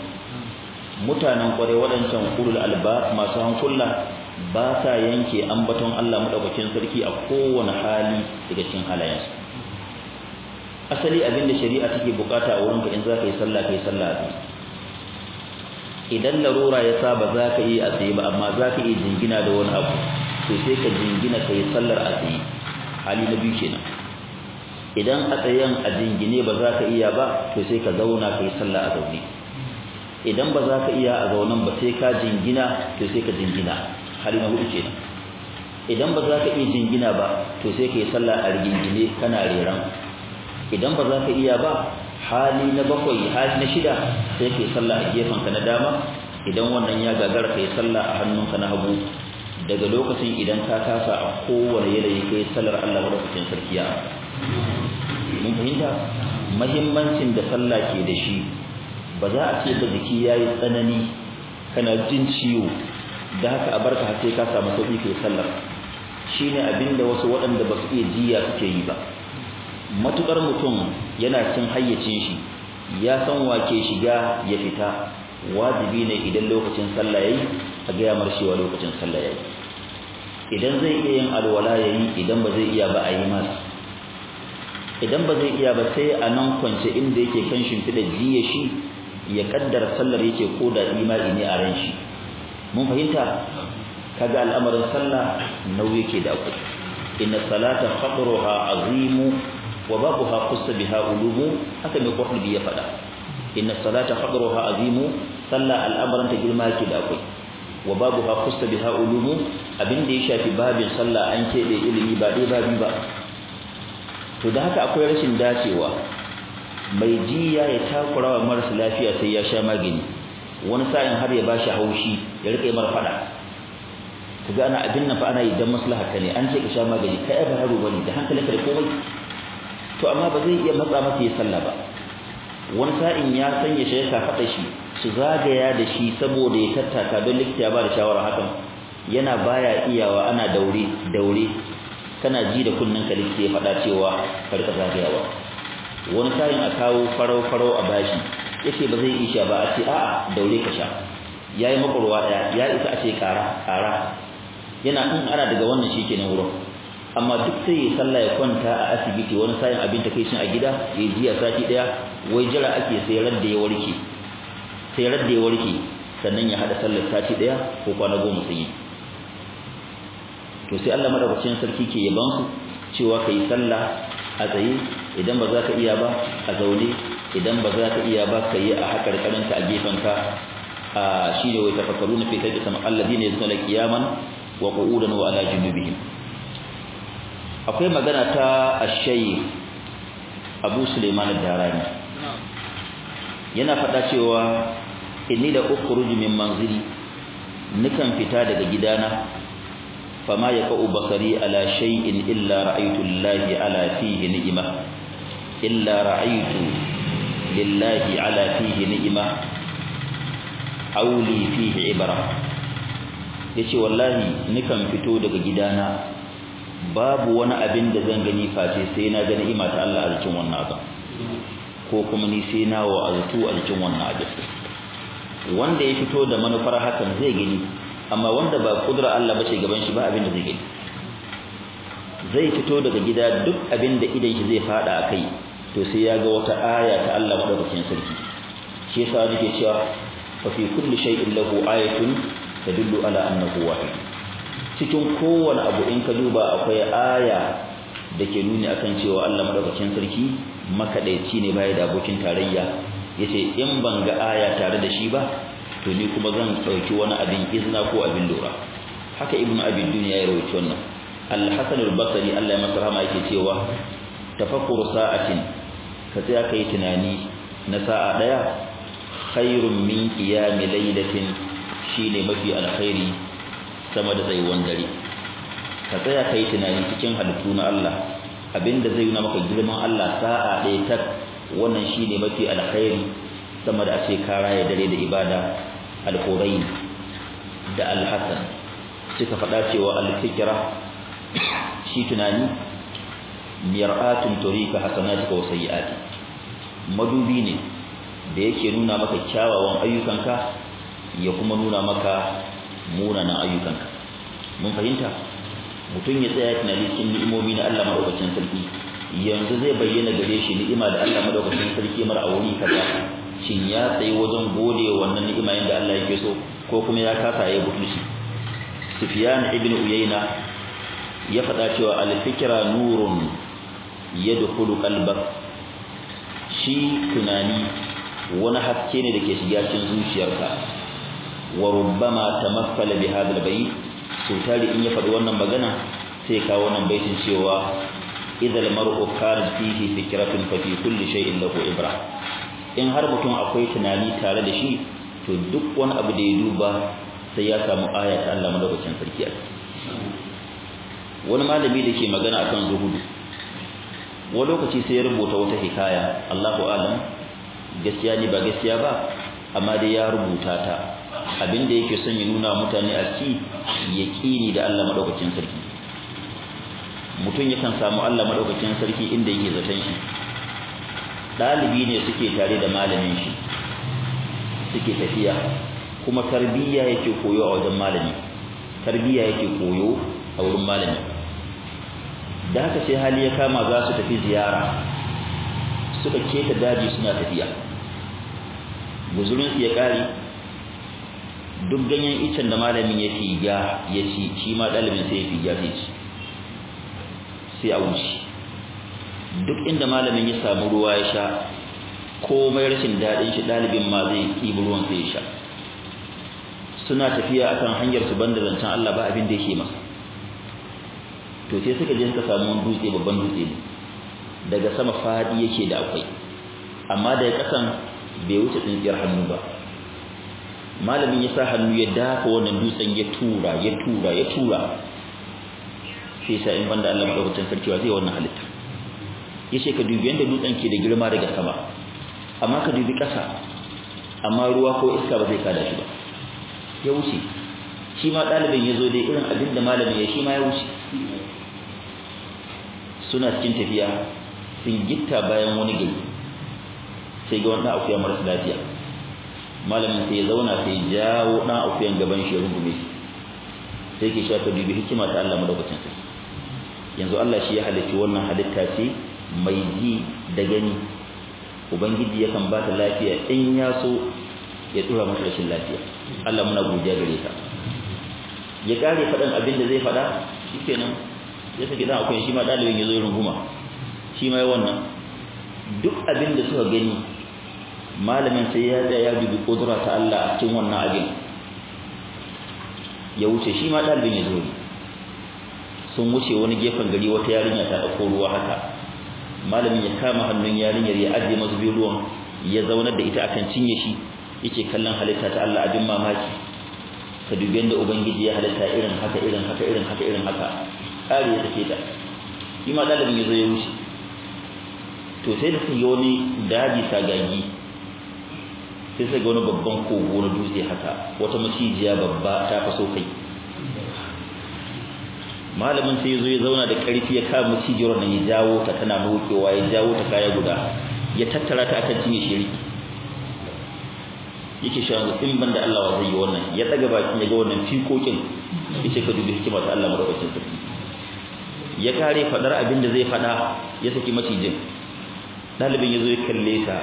mutanen kware wadancan ulul alba masu hankula ba sa yanke ambaton Allah madaukakin sarki a kowane hali daga cikin halayensu asali abinda shari'a take bukata a wurinka in za ka yi sallah kai sallah a idan larura ya sa ba za ka yi a tsaye ba amma za ka iya jingina da wani abu to sai ka jingina ka yi sallar a tsaye hali na biyu kenan idan a tsayen a jingine ba za ka iya ba to sai ka zauna ka yi sallah a zaune idan ba za ka iya a zaunen ba sai ka jingina to sai ka jingina hali na hudu kenan idan ba za ka iya jingina ba to sai ka yi sallah a rigingine kana reran idan ba za ka iya ba hali na bakwai hali na shida sai ka yi sallah a gefenka na dama idan wannan ya gagara ka yi sallah a hannunka na hagu daga lokacin idan ka kasa a kowane yanayi kai sallar Allah madaukakin sarki ya mun fahimta muhimmancin da sallah ke da shi ba za a ce da jiki yayi tsanani kana jin ciwo da haka a barka har sai ka samu sauki kai sallar shine abinda wasu waɗanda ba su iya jiya suke yi ba matukar mutum yana cin hayyacin shi ya san wake shiga ya fita wajibi ne idan lokacin sallah yayi a ga yamar cewa lokacin sallah yayi idan zai iya yin alwala yayi idan ba zai iya ba a yi masa idan ba zai iya ba sai a nan kwance inda yake kan shimfiɗa jiya shi ya kaddara sallar yake ko da imani ne a ran shi mun fahimta kaga al'amarin sallah nauyi yake da akwai inna salata khadruha azimu wa babuha qussa biha ulumu haka mai qurbi ya faɗa inna salata khadruha azimu sallah al'amarin ta girma yake da akwai wa babuha qussa biha ulumu abinda ya shafi babin sallah an keɓe ilimi ba dai babi ba to da haka akwai rashin dacewa mai jiya ya takura wa marasa lafiya sai ya sha magani wani sa'in har ya bashi haushi ya rika yi mar fada kaga ana abin nan fa ana yi dan maslaha ka ne an ce ka sha magani kai ba haro bane da hankalinka da komai to amma ba zai iya matsa masa ya sallah ba wani sa'in ya sanya shi ya fada shi su zagaya da shi saboda ya tattaka don likita ya ba da shawara hakan yana baya iyawa ana daure daure kana ji da kunnen ka likita ya faɗa cewa ka rika zagayawa wani sa'in a kawo farau farau a bashi yace ba zai isha ba a ce a'a daure ka sha yayi makurwa daya ya isa a ce kara kara yana in ana daga wannan shikenan wurin amma duk sai ya sallah ya kwanta a asibiti wani sa'in abin ta kai shi a gida ya jiya sati daya wai jira ake sai radda ya warke sai radda ya warke sannan ya hada sallar sati daya ko kwana goma sai yi to sai Allah madaukakin sarki ke yaban su cewa kai sallah a tsaye idan ba za ka iya ba a zaune idan ba za ka iya ba ka yi a hakar karanta a gefen ka a shine wai tafakkaruna fi tajid sama alladhina yazuna qiyaman wa qu'udan wa ala junubihim akwai magana ta ash-shaykh Abu Sulaiman ad-Darani yana faɗa cewa inni da ukhruju min manzili nikan fita daga gidana fama yaqau basari ala shay'in illa ra'aytu lillahi ala fihi ni'ma illa ra'aytu lillahi ala fihi ni'ma aw li fihi ibra yace wallahi nikan fito daga gidana babu wani abin da zan gani face sai na ga ni'ima ta Allah a cikin wannan abin ko kuma ni sai na wa azutu a cikin wannan abin wanda ya fito da manufar hakan zai gani amma wanda ba kudura Allah bace gaban shi ba abin da zai gani zai fito daga gida duk abin da idan shi zai fada akai to sai ya ga wata aya ta Allah madaukakin sarki shi yasa nake cewa fa fi kulli shay'in lahu ayatun tadullu ala annahu wahid cikin kowane abu in ka duba akwai aya da ke nuni akan cewa Allah madaukakin sarki makadaici ne baya da abokin tarayya yace in ban ga aya tare da shi ba to ni kuma zan dauki wani abin izna ko abin lura haka ibnu abi dunya ya rawaito wannan al-hasan al-basri Allah ya masa rahama yake cewa tafakkur sa'atin ka tsaya kai tunani na sa'a daya khairun min qiyam laylatin shine mafi alkhairi sama da tsayuwan dare ka tsaya kai tunani cikin halittu na Allah abinda zai nuna maka girman Allah sa'a ɗaya tak wannan shine mafi alkhairi sama da a ce ka raya dare da ibada al-hurayn da al-hasan suka faɗa cewa al-fikra shi tunani mir'atun turika hasanatika wa sayyi'ati madubi ne da yake nuna maka kyawawan ayyukanka ya kuma nuna maka munanan ayyukanka mun fahimta mutum ya tsaya tunani cikin ni'imomi na Allah madaukakin sarki yanzu zai bayyana gare shi ni'ima da Allah madaukakin sarki mar a wuri kaza shin ya tsayi wajen gode wannan ni'ima yanda Allah yake so ko kuma ya kasa ya butulci Sufyan ibn Uyayna ya faɗa cewa al-fikra nurun yadkhulu qalbak shi tunani wani haske ne da ke shiga cikin zuciyarka wa rubbama tamassala bi hadha al-bayt so tari in ya faɗi wannan magana sai kawo wannan baitin cewa idza al-mar'u kana fihi fikratun fa fi kulli shay'in lahu ibra in har mutum akwai tunani tare da shi to duk wani abu da ya duba sai ya samu aya ta Allah madaukakin sarki a wani malami da ke magana akan zuhudu wani lokaci sai ya rubuta wata hikaya Allahu alam gaskiya ne ba gaskiya ba amma dai ya rubuta ta abinda yake son ya nuna mutane a ci yaqini da Allah madaukakin sarki mutum yakan samu Allah madaukakin sarki inda yake zaton shi dalibi ne suke tare da malamin shi suke tafiya kuma tarbiyya yake koyo a wajen malami tarbiyya yake koyo a wurin malami da haka sai hali ya kama za su tafi ziyara suka keta daji suna tafiya guzurinsu ya kare duk ganyen icen da malamin ya figa ya ci shi ma ɗalibin sai ya figa sai ci sai a wuce duk inda malamin ya samu ruwa ya sha komai rashin daɗin shi ɗalibin ma zai ɗibi ruwan sai ya sha suna tafiya akan hanyar su banda zancen Allah ba abin da yake masa to sai suka je suka samu wani dutse babban dutse ne daga sama fadi yake da akwai amma daga kasan bai wuce tsintsiyar hannu ba malamin ya sa hannu ya dafa wannan dutsen ya tura ya tura ya tura sai sa in banda Allah madaukakin sarki wa zai wannan halitta yace ka dubi yanda dutsen ke da girma daga sama amma ka dubi kasa amma ruwa ko iska ba zai kada shi ba ya wuce shi ma ɗalibin ya zo dai irin abin da malamin ya shi ma ya wuce suna cikin tafiya sun gitta bayan wani gari sai ga wani akuya marasa lafiya malamin sai ya zauna sai jawo ɗan akuyan gaban shi ya rungume shi sai ke shafa dubi hikima ta Allah madaukakin sarki yanzu Allah shi ya halicci wannan halitta ce mai ji da gani ubangiji yakan ba ta lafiya in ya so ya tura masa rashin lafiya Allah muna godiya gare ka ya kare faɗan abin da zai faɗa shikenan ya saki dan akwai shi ma dalibin ya zo runguma shi ma ya wannan duk abin da suka gani malamin sai ya tsaya ya dubi kudura ta Allah a cikin wannan abin ya wuce shi ma dalibin ya zo sun wuce wani gefen gari wata yarinya ta dauko ruwa haka malamin ya kama hannun yarinyar ya ajiye masu biyu ruwan ya zaunar da ita akan cinye shi yake kallon halitta ta Allah abin mamaki ka dubi yadda ubangiji ya halitta irin haka irin haka irin haka irin haka ƙari ya sake ta shi ma ɗalibin ya zo ya wuce to sai da sai wani daji sagagi sai sai ga wani babban kogo na dutse haka wata macijiya babba ta faso kai malamin sai ya zo ya zauna da ƙarfi ya kama macijiyar nan ya jawo ta tana nokewa ya jawo ta kaya guda ya tattara ta akan cinye shiriki yake shi yanzu in banda Allah wa zai yi wannan ya daga bakin ya ga wannan fikokin yace ka dubi hikima ta Allah madaukakin sarki ya kare fadar abin da zai fada ya saki macijin dalibin yazo ya kalle ta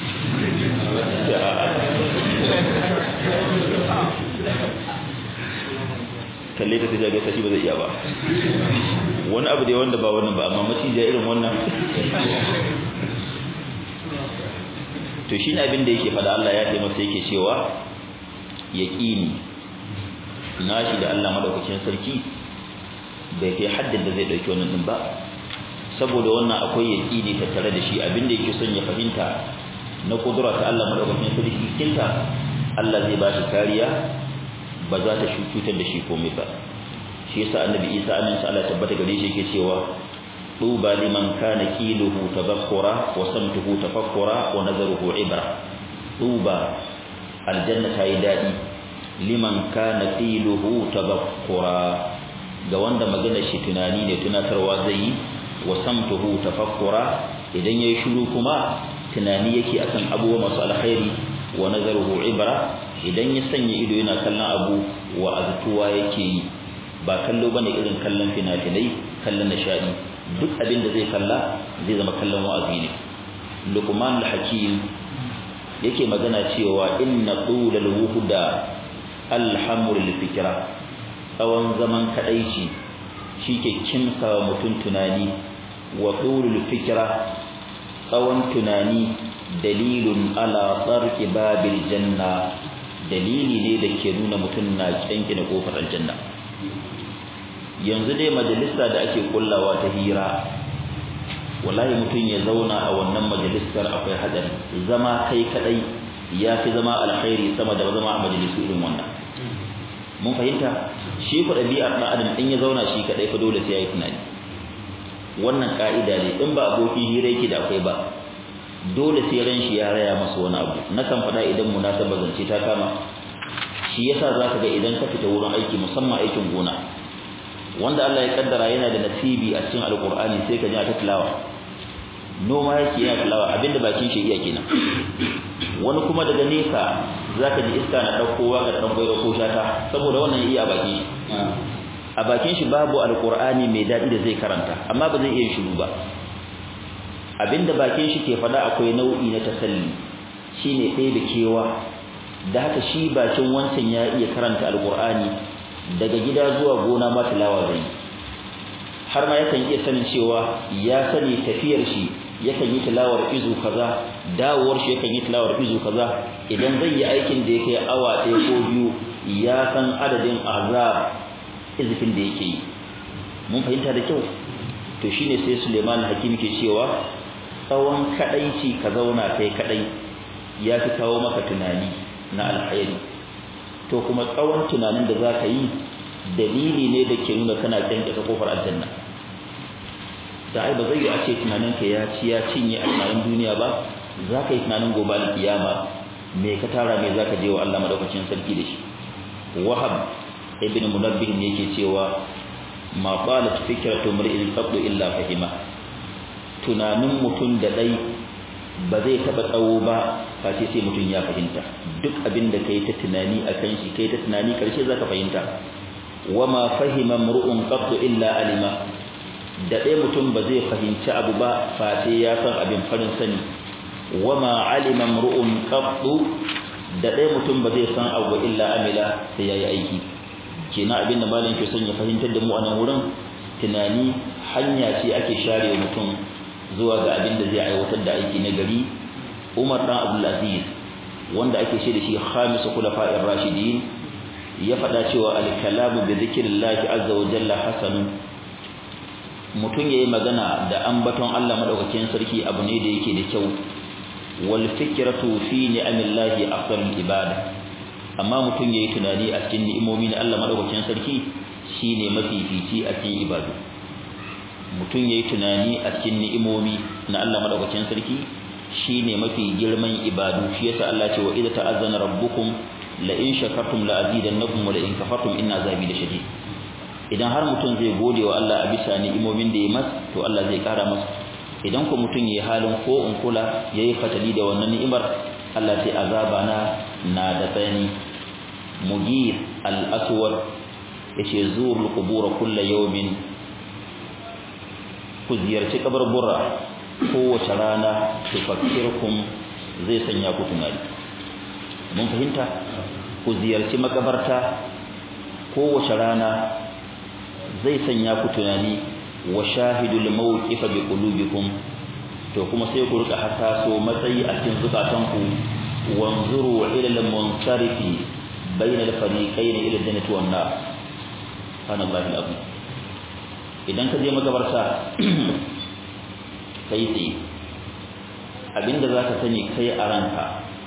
kalle ta sai ga shi ba zai iya ba wani abu da wanda ba wannan ba amma macijin irin wannan to shi ne abin da yake faɗa Allah ya ce masa yake cewa yaqini nashi da Allah madaukakin sarki bai kai haddin da zai dauki wannan din ba saboda wannan akwai yaqini tattare da shi abin da yake son ya fahimta na kudura ta Allah madaukakin sarki kinta Allah zai ba shi kariya ba za ta cutar da shi komai ba shi yasa annabi Isa amin sa Allah tabbata gare shi yake cewa طوبى لمن كان كيله تذكرا وسمته تفكرا ونظره عبرة طوبى الجنة هيدادي لمن كان كيله تذكرا ga wanda magana shi tunani ne tunatarwa zai yi wa samtuhu tafakkura idan yayi shiru kuma tunani yake akan abubuwa masu alkhairi wa nazaruhu ibra idan ya sanya ido yana kallon abu wa aztuwa yake yi ba kallo bane irin kallon fina-finai kallon nishadi duk abin da zai kalla zai zama kallon wa'azi ne luqman al-hakim yake magana cewa inna tulal wuhda alhamul fikra tsawon zaman kadaici shike kimsa mutum tunani wa tulul fikra tsawon tunani dalilun ala tsarki babil janna dalili ne da ke nuna mutum na kyankina kofar aljanna yanzu dai majalisa da ake kullawa ta hira wallahi mutum ya zauna a wannan majalisar akwai hadari zama kai kadai ya fi zama alkhairi sama da zama a majalisu irin wannan mun fahimta shi ku ɗabi'ar ɗan adam in ya zauna shi kadai fa dole sai ya yi tunani wannan ka'ida ne in ba abokin hira yake da akwai ba dole sai ran shi ya raya masa wani abu na kan faɗa idan munasaba zance ta kama shi yasa zaka ga idan ka fita wurin aiki musamman aikin gona wanda Allah ya kaddara yana da nasibi a cikin alkur'ani sai ka ji ta tilawa noma yake yana tilawa abinda bakin shi iya kenan wani kuma daga nesa zaka ji iska na daukowa ga dan goyo ko shata saboda wannan iya bakin shi a bakin shi babu alkur'ani mai dadi da zai karanta amma ba zai iya shiru ba abinda bakin shi ke fada akwai nau'i na tasalli shine ɗaya da kewa da haka shi bakin wancan ya iya karanta alkur'ani daga gida zuwa gona ma tilawa zai har ma yakan iya sanin cewa ya sani tafiyar shi yakan yi tilawar izu kaza dawowar shi yakan yi tilawar izu kaza idan zai yi aikin da yake awa ɗaya ko biyu ya san adadin azab izifin da yake yi mun fahimta da kyau to shine sai Suleiman Hakim ke cewa tsawon kadaici ka zauna kai kadai ya fi kawo maka tunani na alkhairi to kuma tsawon tunanin da za ka yi dalili ne da ke nuna kana kyankyasa kofar aljanna da ai ba zai yi a ce tunaninka ya ci ya cinye a tunanin duniya ba za ka yi tunanin gobe alkiyama me ka tara me za ka je wa Allah madaukakin sarki da shi wahab ibn munabbih ne yake cewa ma qalat fikratu mar'in qabdu illa fahima tunanin mutum da dai ba zai taba tsawo ba face sai mutum ya fahimta duk abin da kai ta tunani akan shi kai ta tunani karshe zaka fahimta wama fahima mar'un qabdu illa alima da dai mutum ba zai fahimci abu ba face ya san abin farin sani wama alima mar'un qabdu da dai mutum ba zai san abu illa amila sai yayi aiki kenan abin da malam ke son ya fahimtar da mu a nan wurin tunani hanya ce ake share mutum zuwa ga abin da zai aiwatar da aiki na gari Umar dan Abdul Aziz wanda ake ce da shi khamisu khulafa'ir rashidin ya faɗa cewa al-kalamu bi dhikrillahi azza wa jalla hasanun mutum yayi magana da ambaton Allah madaukakin sarki abu ne da yake da kyau wal fikratu fi ni'amillahi afdalul ibada amma mutum yayi tunani a cikin ni'imomi na Allah madaukakin sarki shine mafifici a cikin ibadu mutum yayi tunani a cikin ni'imomi na Allah madaukakin sarki shine mafi girman ibadu shi yasa Allah ce wa idza ta'azzana rabbukum la in shakartum la azidannakum wa la in kafartum inna azabi lashadid idan har mutum zai gode wa Allah a bisa ni'imomin da ya masa to Allah zai kara masa idan ko mutum yayi halin ko in kula yayi fatali da wannan ni'imar Allah sai azaba na na da tsani mugir al-aswad yace zurul qubur kullu yawmin ku ziyarci kabarbura kowace rana tufakkirukum zai sanya ku tunani mun fahimta ku ziyarci makabarta kowace rana zai sanya ku tunani wa shahidul mawqif bi qulubikum to kuma sai ku rika hasaso matsayi a cikin zukatanku wanzuru ila al-munsarifi bayna al-fariqayn ila jannati wan nar subhanallahi al-azim idan ka je makabarta kai tsaye abinda zaka sani kai a ranka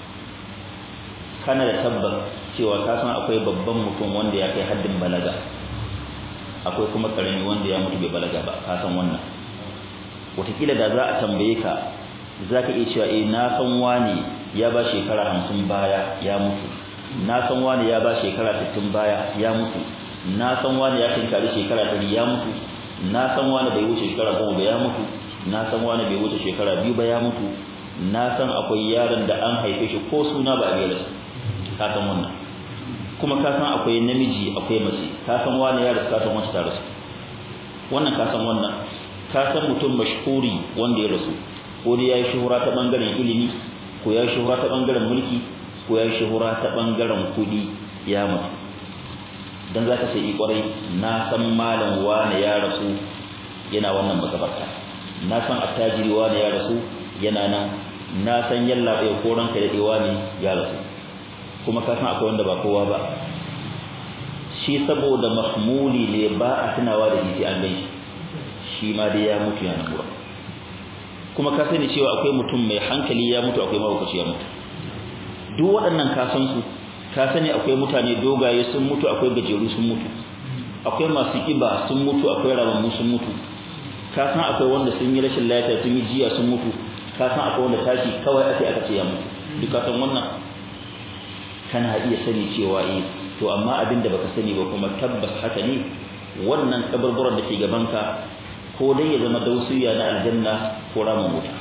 kana da tabbas cewa ka san akwai babban mutum wanda ya kai haddin balaga akwai kuma karami wanda ya mutu bai balaga ba ka san wannan wataƙila da za a tambaye ka za ka iya cewa eh na san wani ya ba shekara hamsin baya ya mutu na san wani ya ba shekara sittin baya ya mutu na san wani ya tinkari shekara ɗari ya mutu na san wani bai wuce shekara goma ba ya mutu na san wani bai wuce shekara biyu ba ya mutu na san akwai yaron da an haife shi ko suna ba a gaira ka san wannan kuma ka san akwai namiji akwai mace ka san wani ya rasu ka san wacce ta rasu wannan ka san wannan ka san mutum mashhuri wanda ya rasu ko dai yayi shuhura ta bangaren ilimi ko yayi shuhura ta bangaren mulki ko yayi shuhura ta bangaren kudi ya mutu dan zaka sai i kwarai na san malam wani ya rasu yana wannan makabarta na san attajiri wani ya rasu yana nan na san yalla bai koran ka da wani ya rasu kuma ka san akwai wanda ba kowa ba shi saboda mahmuli ne ba a tunawa da shi an gani shi ma dai ya mutu yana gura kuma ka sani cewa akwai mutum mai hankali ya mutu akwai mahaukaci ya mutu duk waɗannan ka san su ka sani akwai mutane dogaye sun mutu akwai gajeru sun mutu akwai masu kiba sun mutu akwai ramammu sun mutu ka san akwai wanda sun yi rashin lafiya sun yi jiya sun mutu ka san akwai wanda tashi kawai ake aka ce ya mutu duk ka san wannan kana iya sani cewa eh to amma abinda baka sani ba kuma tabbas haka ne wannan kaburburan da ke gabanka ko dai ya zama dausiya na aljanna ko ramin wuta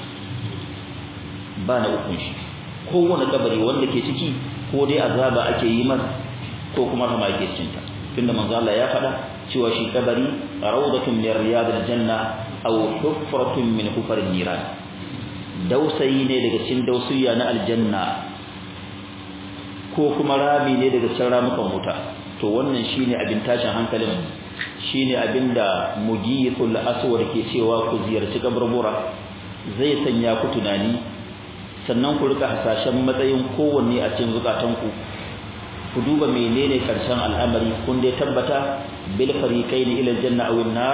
ba na ukun shi kowane kabari wanda ke ciki ko dai azaba ake yi masa ko kuma rahama ake cikin ta tunda manzo Allah ya faɗa cewa shi kabari rawdatun min riyadil janna aw hufratun min hufarin niran dausayi ne daga cikin dausiya na aljanna ko kuma rami ne daga cikin ramukan wuta to wannan shine abin tashin hankalin shine abinda mugithul aswad ke cewa ku ziyarci kaburbura zai sanya ku tunani sannan ku rika hasashen matsayin kowanne a cikin zukatanku ku duba menene karshen al'amari kun dai tabbata bil fariqaini ila aljanna aw an-nar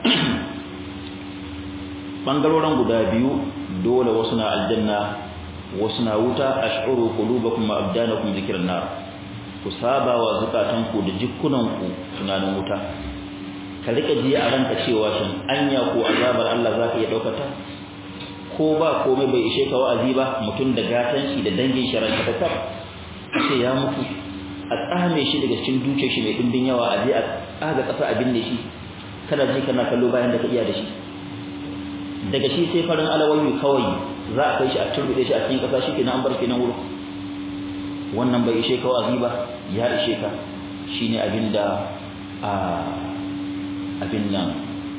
bangaroran guda biyu dole wasu na aljanna wasu na wuta ash'uru qulubakum wa abdanakum dhikran nar ku saba wa zukatanku da jikkunanku tunanin wuta ka rika ji a ranka cewa shin anya ko azabar Allah zaka iya daukata ko ba komai bai ishe ka wa'azi ba mutum da gatan shi da dangin sharan ka tab ce ya mutu a tsame shi daga cikin dukiyar shi mai dimbin yawa a je a tsaga kasa a binne shi kana ji kana kallo bayan da ka iya da shi daga shi sai farin alawayu kawai za a kai shi a turbude shi a cikin kasa shi kenan an bar kenan wurin wannan bai ishe ka wazi ba ya ishe ka shine abinda a abin nan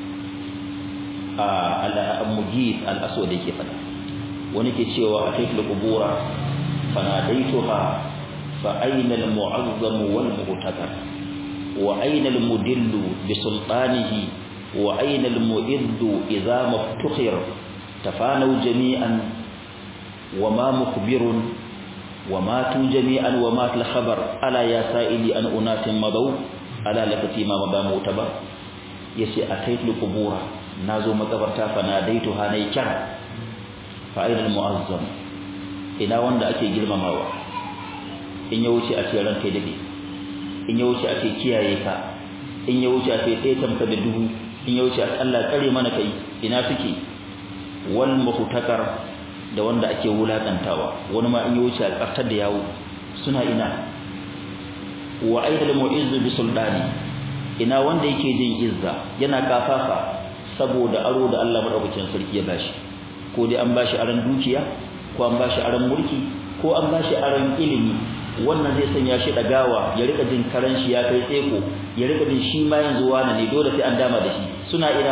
a al-mujid al-aswad yake fada wani ke cewa ataitul qubura fanadaituha fa ayna al-mu'azzam wal mu'takar wa ayna al-mudillu bi sultanihi wa ayna al-mu'iddu idha maftukhir tafanu jami'an wa ma mukbirun wa matu jami'an wa mat al-khabar ala ya sa'ili an unatin madaw ala lafati ma ba mutabar yace ataitul qubura nazo makabarta fa nadaituha nay kira fa aina al-mu'azzam ina wanda ake girmamawa in ya wuce a ce ranka dade in ya wuce a ce kiyaye ka in ya wuce a ce sai tamka da duhu in ya wuce a Allah kare mana kai ina suke wal muhtakar da wanda ake wulakantawa wani ma in ya wuce a kartar da yawo suna ina wa aidal mu'izz bi sultani ina wanda yake jin izza yana kafafa saboda aro da Allah madaukakin sarki ya bashi ko dai an bashi aran dukiya ko an bashi aran mulki ko an bashi aran ilimi wannan zai sanya shi dagawa ya rika jin karan shi ya kai tseko ya rika jin shi ma yanzu wani ne dole sai an dama da shi suna ina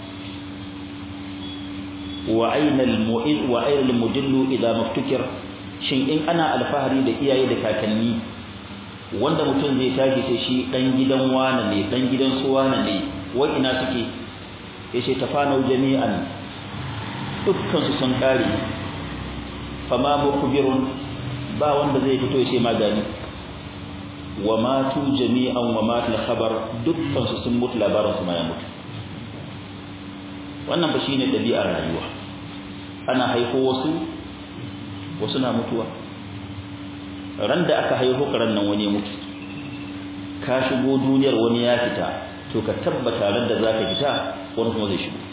wa aina al-mu'id wa aina al-mudillu idha maftukir shin in ana alfahari da iyaye da kakanni wanda mutum zai tashi sai shi dan gidan wane ne dan gidan su wane ne wai ina suke yace tafanau jami'an dukkan su sun kare fama mukbirun ba wanda zai fito yace magani wa matu jami'an wa matul khabar dukkan su sun mutu labarin su ma ya mutu wannan ba shine dabi'ar rayuwa ana haifo wasu wasu na mutuwa ran da aka haifo karan nan wani ya mutu ka shigo duniyar wani ya fita to ka tabbata ran da zaka fita wani kuma zai shigo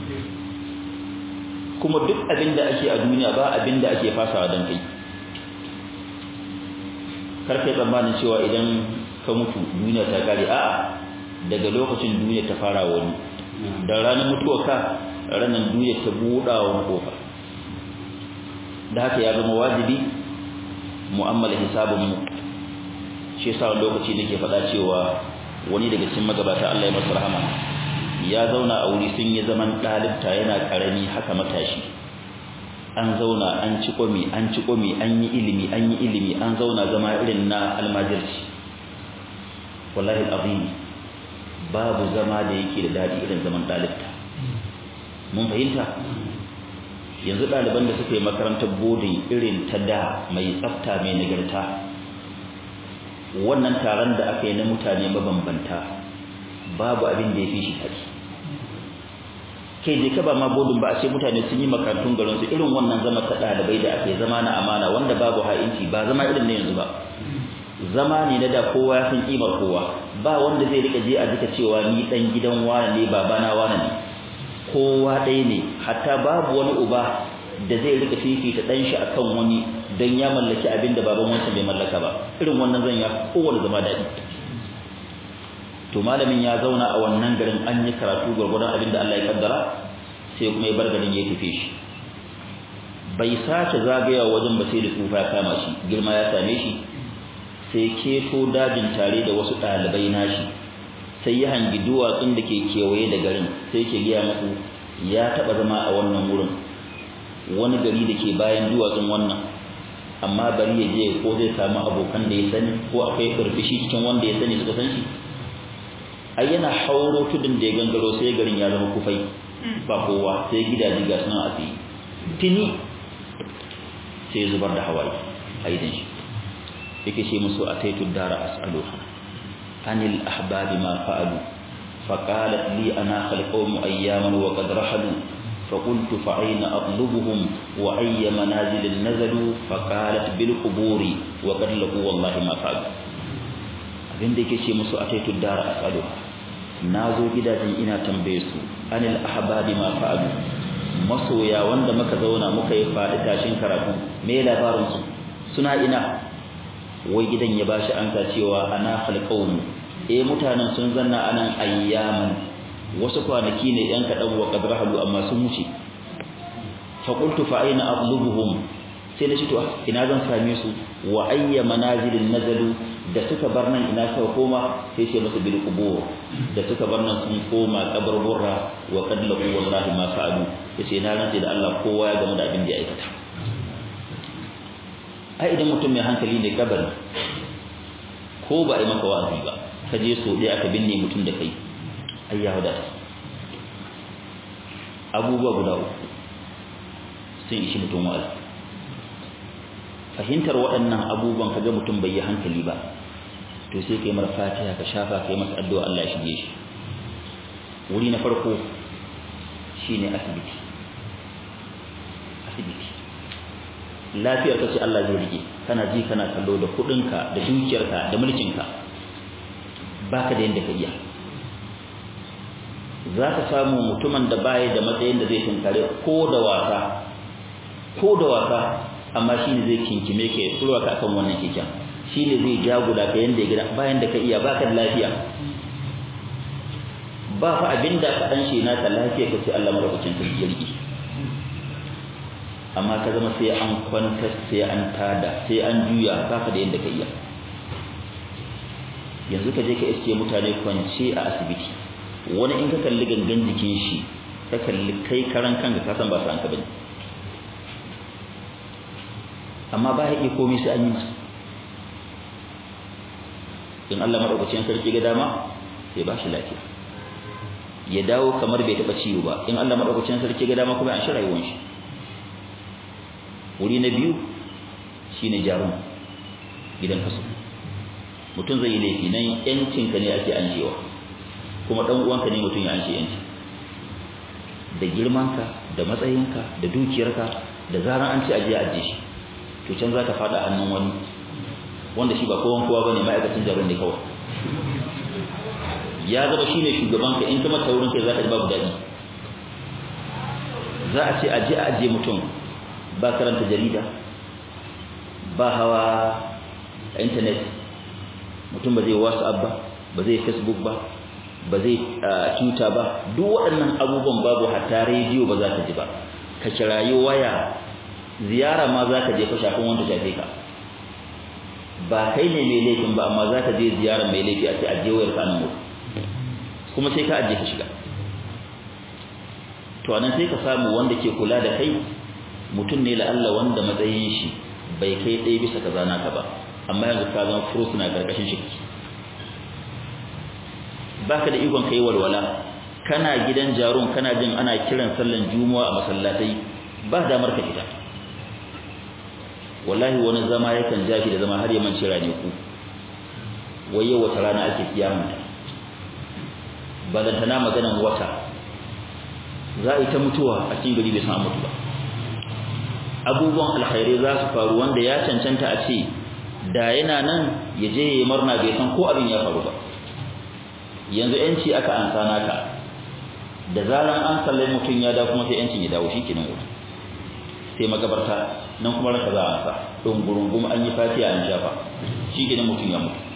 kuma duk abin da ake a duniya ba abin da ake fasawa dan kai kar kai tsammanin cewa idan ka mutu duniya ta kare a'a daga lokacin duniya ta fara wani da ranar mutuwa ka ranar duniya ta buɗa wani kofa da haka ya zama wajibi mu'amala hisabun mu shi yasa wani lokaci nake faɗa cewa wani daga cikin magabata Allah ya masa rahama ya zauna a wuri sun yi zaman ɗalibta yana ƙarami haka matashi an zauna an ci komi an ci komi an yi ilimi an yi ilimi an zauna zama irin na almajirci wallahi alazim babu zama da yake da daɗi irin zaman ɗalibta mun fahimta yanzu ɗaliban da suka yi makarantar bodin irin ta da mai tsafta mai nagarta wannan taron da aka yi na mutane mabambanta babu abin da ya fi shi tari kai je ka ba ma bodin ba a ce mutane sun yi makarantun garin su irin wannan zama ta ɗalibai da ake zama na amana wanda babu ha'inci ba zama irin na yanzu ba zama ne na da kowa ya san kimar kowa ba wanda zai rika je a jika cewa ni dan gidan wane ne babana wane ne kowa ɗaya ne hatta babu wani uba da zai rika fifita ɗan shi akan wani don ya mallaki abin da baban wancan bai mallaka ba irin wannan zan ya kowane zama daɗi to malamin ya zauna a wannan garin an yi karatu gwargwadon abin da Allah ya kaddara sai kuma ya bar garin ya tafi shi bai sace zagaya wajen ba sai da tsufa ya kama shi girma ya same shi sai keto dajin tare da wasu ɗalibai nashi sai ya hangi duwatsun da ke kewaye da garin sai ke gaya musu ya taɓa zama a wannan wurin wani gari da ke bayan duwatsun wannan amma bari ya je ko zai samu abokan da ya sani ko akwai karfishi cikin wanda ya sani suka san shi ai yana hauro tudun da ya gangaro sai garin ya zama kufai ba kowa sai gidaje ga sunan a tsaye tuni sai ya zubar da hawaye a idan shi yake ce musu a taitu dara as'aluha anil ahbabi ma fa'alu فقالت لي أنا القوم أياما وقد رحلوا فقلت فأين أطلبهم وأي منازل نزلوا فقالت بالقبور وقد لقوا والله ما فعلوا abin da yake ce musu a taitu dara as'aluha na zo gidajen ina tambaye su anil ahbabi ma fa'alu masoya wanda muka zauna muka yi faɗi tashin karatu me labarin su suna ina wai gidan ya bashi ansa cewa ana falqawm eh mutanen sun zanna anan ayyaman wasu kwanaki ne yan kadan wa qadrahu amma sun wuce fa qultu fa aina atlubuhum sai na ce to ina zan same su wa ayya manazilin nazalu da suka bar nan ina suka koma sai ce masa bil qubur da suka bar nan sun koma kaburburra wa qad laqu wallahi ma fa'alu yace na rantsi da Allah kowa ya gamu da abin da ya aikata ai idan mutum mai hankali ne kabari ko ba ai maka wa'azi ba ka je so dai aka binne mutum da kai ai ya wadata abubuwa guda uku sun ishi mutum wa'azi fahimtar waɗannan abubuwan kaga mutum bai yi hankali ba to sai kai mara fatiha ka shafa kai masa addu'a Allah ya shige shi wuri na farko shine asibiti asibiti lafiyar ka ce Allah zai rike kana ji kana kallo da kuɗinka da dukiyarka da mulkinka baka da yanda ka iya za ka samu mutumin da baya da matsayin da zai tunkare ko da wasa ko da wasa amma shi ne zai kinkime ka ya turwa ka akan wannan keken shi ne zai jagula ka yanda ya gida bayan da ka iya baka da lafiya ba fa abin da ka dan shi na ta lafiya ka ce Allah madaukakin sarki ya riki amma ka zama sai an kwanta sai an tada sai an juya baka da yanda ka iya yanzu ka je ka iske mutane kwance a asibiti wani in ka kalli gangan jikin shi ka kalli kai karan kanka ka san ba sa an ka bane amma ba ya iya komai sai an yi masa in Allah madaukakin sarki ga dama sai ba shi lafiya ya dawo kamar bai taba ciwo ba in Allah madaukakin sarki ga dama kuma an shi rayuwar shi wuri na biyu shine jarum gidan kaso mutum zai yi laifi nan yancin ka ne ake anjewa kuma dan uwanka ne mutum ya anje yanci da girmanka da matsayinka da dukiyarka da zaran an ci aje aje shi to can za ka fada hannun wani wanda shi ba kowan kowa bane ma'aikacin jarum ne kawai ya zama shine shugaban ka in kuma taurin kai za ka ji babu dadi za a ce aje aje mutum ba karanta jarida ba hawa a internet mutum ba zai whatsapp ba ba zai facebook ba ba zai twitter ba duk waɗannan abubuwan babu hatta rediyo ba za ka ji ba ka kirayi waya ziyara ma za ka je ka shafin wanda shafe ka ba kai ne mai laifin ba amma za ka je ziyara mai laifi a ce aje wayar ka nan mutu kuma sai ka aje ka shiga to anan sai ka samu wanda ke kula da kai mutum ne la Allah wanda matsayin shi bai kai ɗaya bisa kaza naka ba amma yanzu ka zama furus na karkashin shi baka da ikon kai walwala kana gidan jarun kana jin ana kiran sallan juma'a a masallatai ba damar ka fita wallahi wani zama yakan ja shi da zama har ya mance rane ku wai yau wata rana ake kiyamata ba dan tana maganan wata za a yi ta mutuwa a cikin gari bai san mutu ba abubuwan alkhairai za su faru wanda ya cancanta a ce da yana nan ya je ya murna bai san ko abin ya faru ba yanzu yanci aka ansa naka da zaran an sallai mutum ya dawo kuma sai yancin ya dawo shikenan wuta sai magabarta nan kuma ranka za a ansa don gurungum an yi fatiha an shafa shikenan mutum ya mutu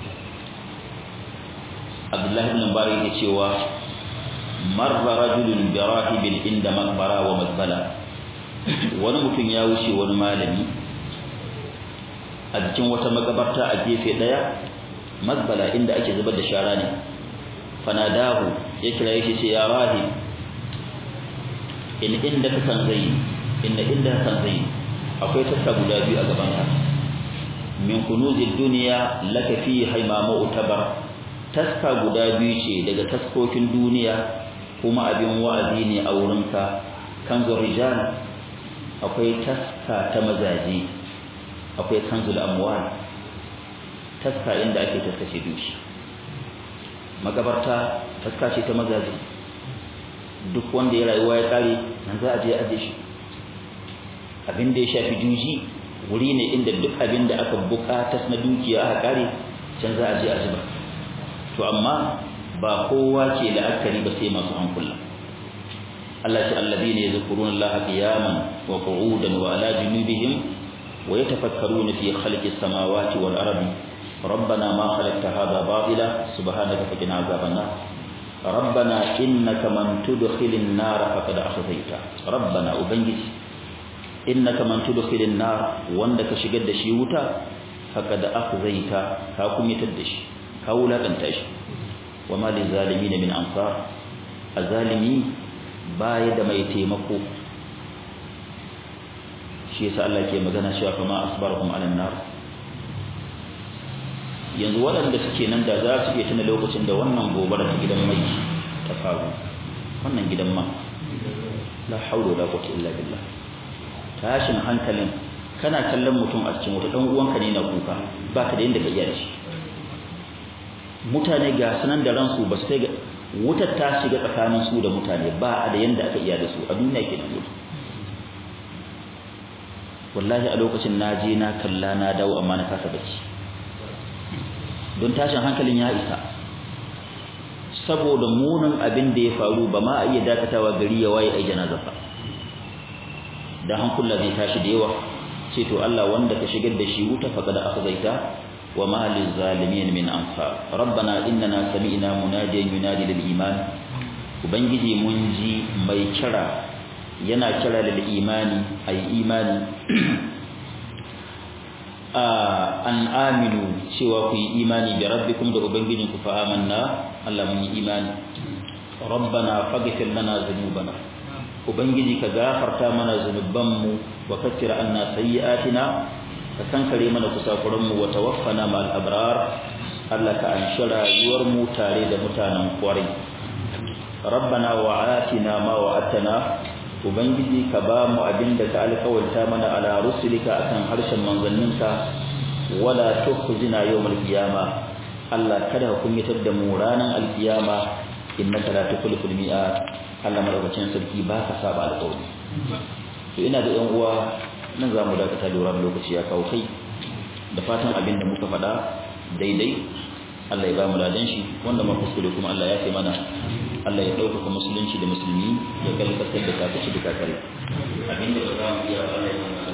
Abdullahi ibn Mubarak yake cewa marra rajulun bi rahibin inda maqbara wa mazbala wani mutum ya wuce wani malami a cikin wata makabarta a gefe daya mazbala inda ake zubar da shara ne fanadahu ya kira yake ce ya rahib in inda ka san zai inda inda ka san zai akwai taska guda biyu a gaban ka min kunuzid dunya laka fi haimama utabar taska guda biyu ce daga taskokin duniya kuma abin wa'azi ne a wurinka kanzur rijal akwai taska ta mazaje akwai kanzul amwal taska inda ake taskace dushi magabarta taska ce ta mazaje duk wanda ya rayuwa ya kare nan za a je aje shi abin da ya shafi juji wuri ne inda duk abin da aka bukata na dukiya aka kare can za a je a zuba to amma ba kowa ke la'akari ba sai masu hankula Allah ce alladhina yadhkuruna Allah qiyaman wa qu'udan wa ala junubihim wa yatafakkaruna fi khalqis samawati wal ardi ربنا ما خلقت هذا باطلا سبحانك فقنا عذاب النار ربنا إنك من تدخل النار فقد أخذيته ربنا أبنجي إنك من تدخل النار وندك شقد شيوتا فقد أخذيته كاكم يتدش كولا تنتش وما للظالمين من أنصار الظالمين بايد ما يتيمكو شيء سأل الله كي مغنى شاف ما أصبرهم على النار yanzu waɗanda suke nan da za su iya tuna lokacin da wannan gobara ta gidan mai ta faru wannan gidan ma la haula wala quwwata illa billah tashin hankalin kana kallon mutum a cikin wata dan uwanka ne na kuka ba ka da yanda ka iya shi mutane ga sanan da ransu ba su kai ga wutar ta shiga tsakanin su da mutane ba a da yanda aka iya da su a duniya kenan wuta wallahi a lokacin na je na kalla na dawo amma na kasa bacci don tashin hankalin ya isa saboda munin abin da ya faru ba ma a iya dakatawa gari ya waye ai janaza ba da hankula zai tashi da yawa ce to Allah wanda ka shigar da shi wuta faqad akhzaita wa ma lil zalimin min ansar rabbana innana sami'na munadiyan yunadi lil iman ubangiji mun ji mai kira yana kira lil imani ai imani an aminu cewa ku yi imani bi rabbikum da ubangijinku fa amanna Allah mun yi imani rabbana faghfir lana dhunubana ubangiji ka gafarta mana zunubanmu wa kaffir anna sayyi'atina ka kankare mana kusakuran mu wa tawaffana ma'al abrar Allah ka anshi rayuwar mu tare da mutanen kwarai rabbana wa atina ma wa'atana ubangiji ka ba mu abinda ka alƙawarta mana ala rusulika akan harshen manzanninka wala tukhzina yawmal qiyama Allah kada ka kunyatar da mu ranar alkiyama innaka la tukhliful mi'ad Allah madaukakin sarki ba ka saba alƙawari to ina da yan uwa nan zamu dakata lura lokaci ya kawo kai da fatan abinda muka faɗa daidai Allah ya ba mu ladan shi wanda ma kuskure kuma Allah ya kai mana Allah ya ɗaukaka musulunci da musulmi ya kalkasar da kafirci da kakare abinda ba za mu iya ba Allah ya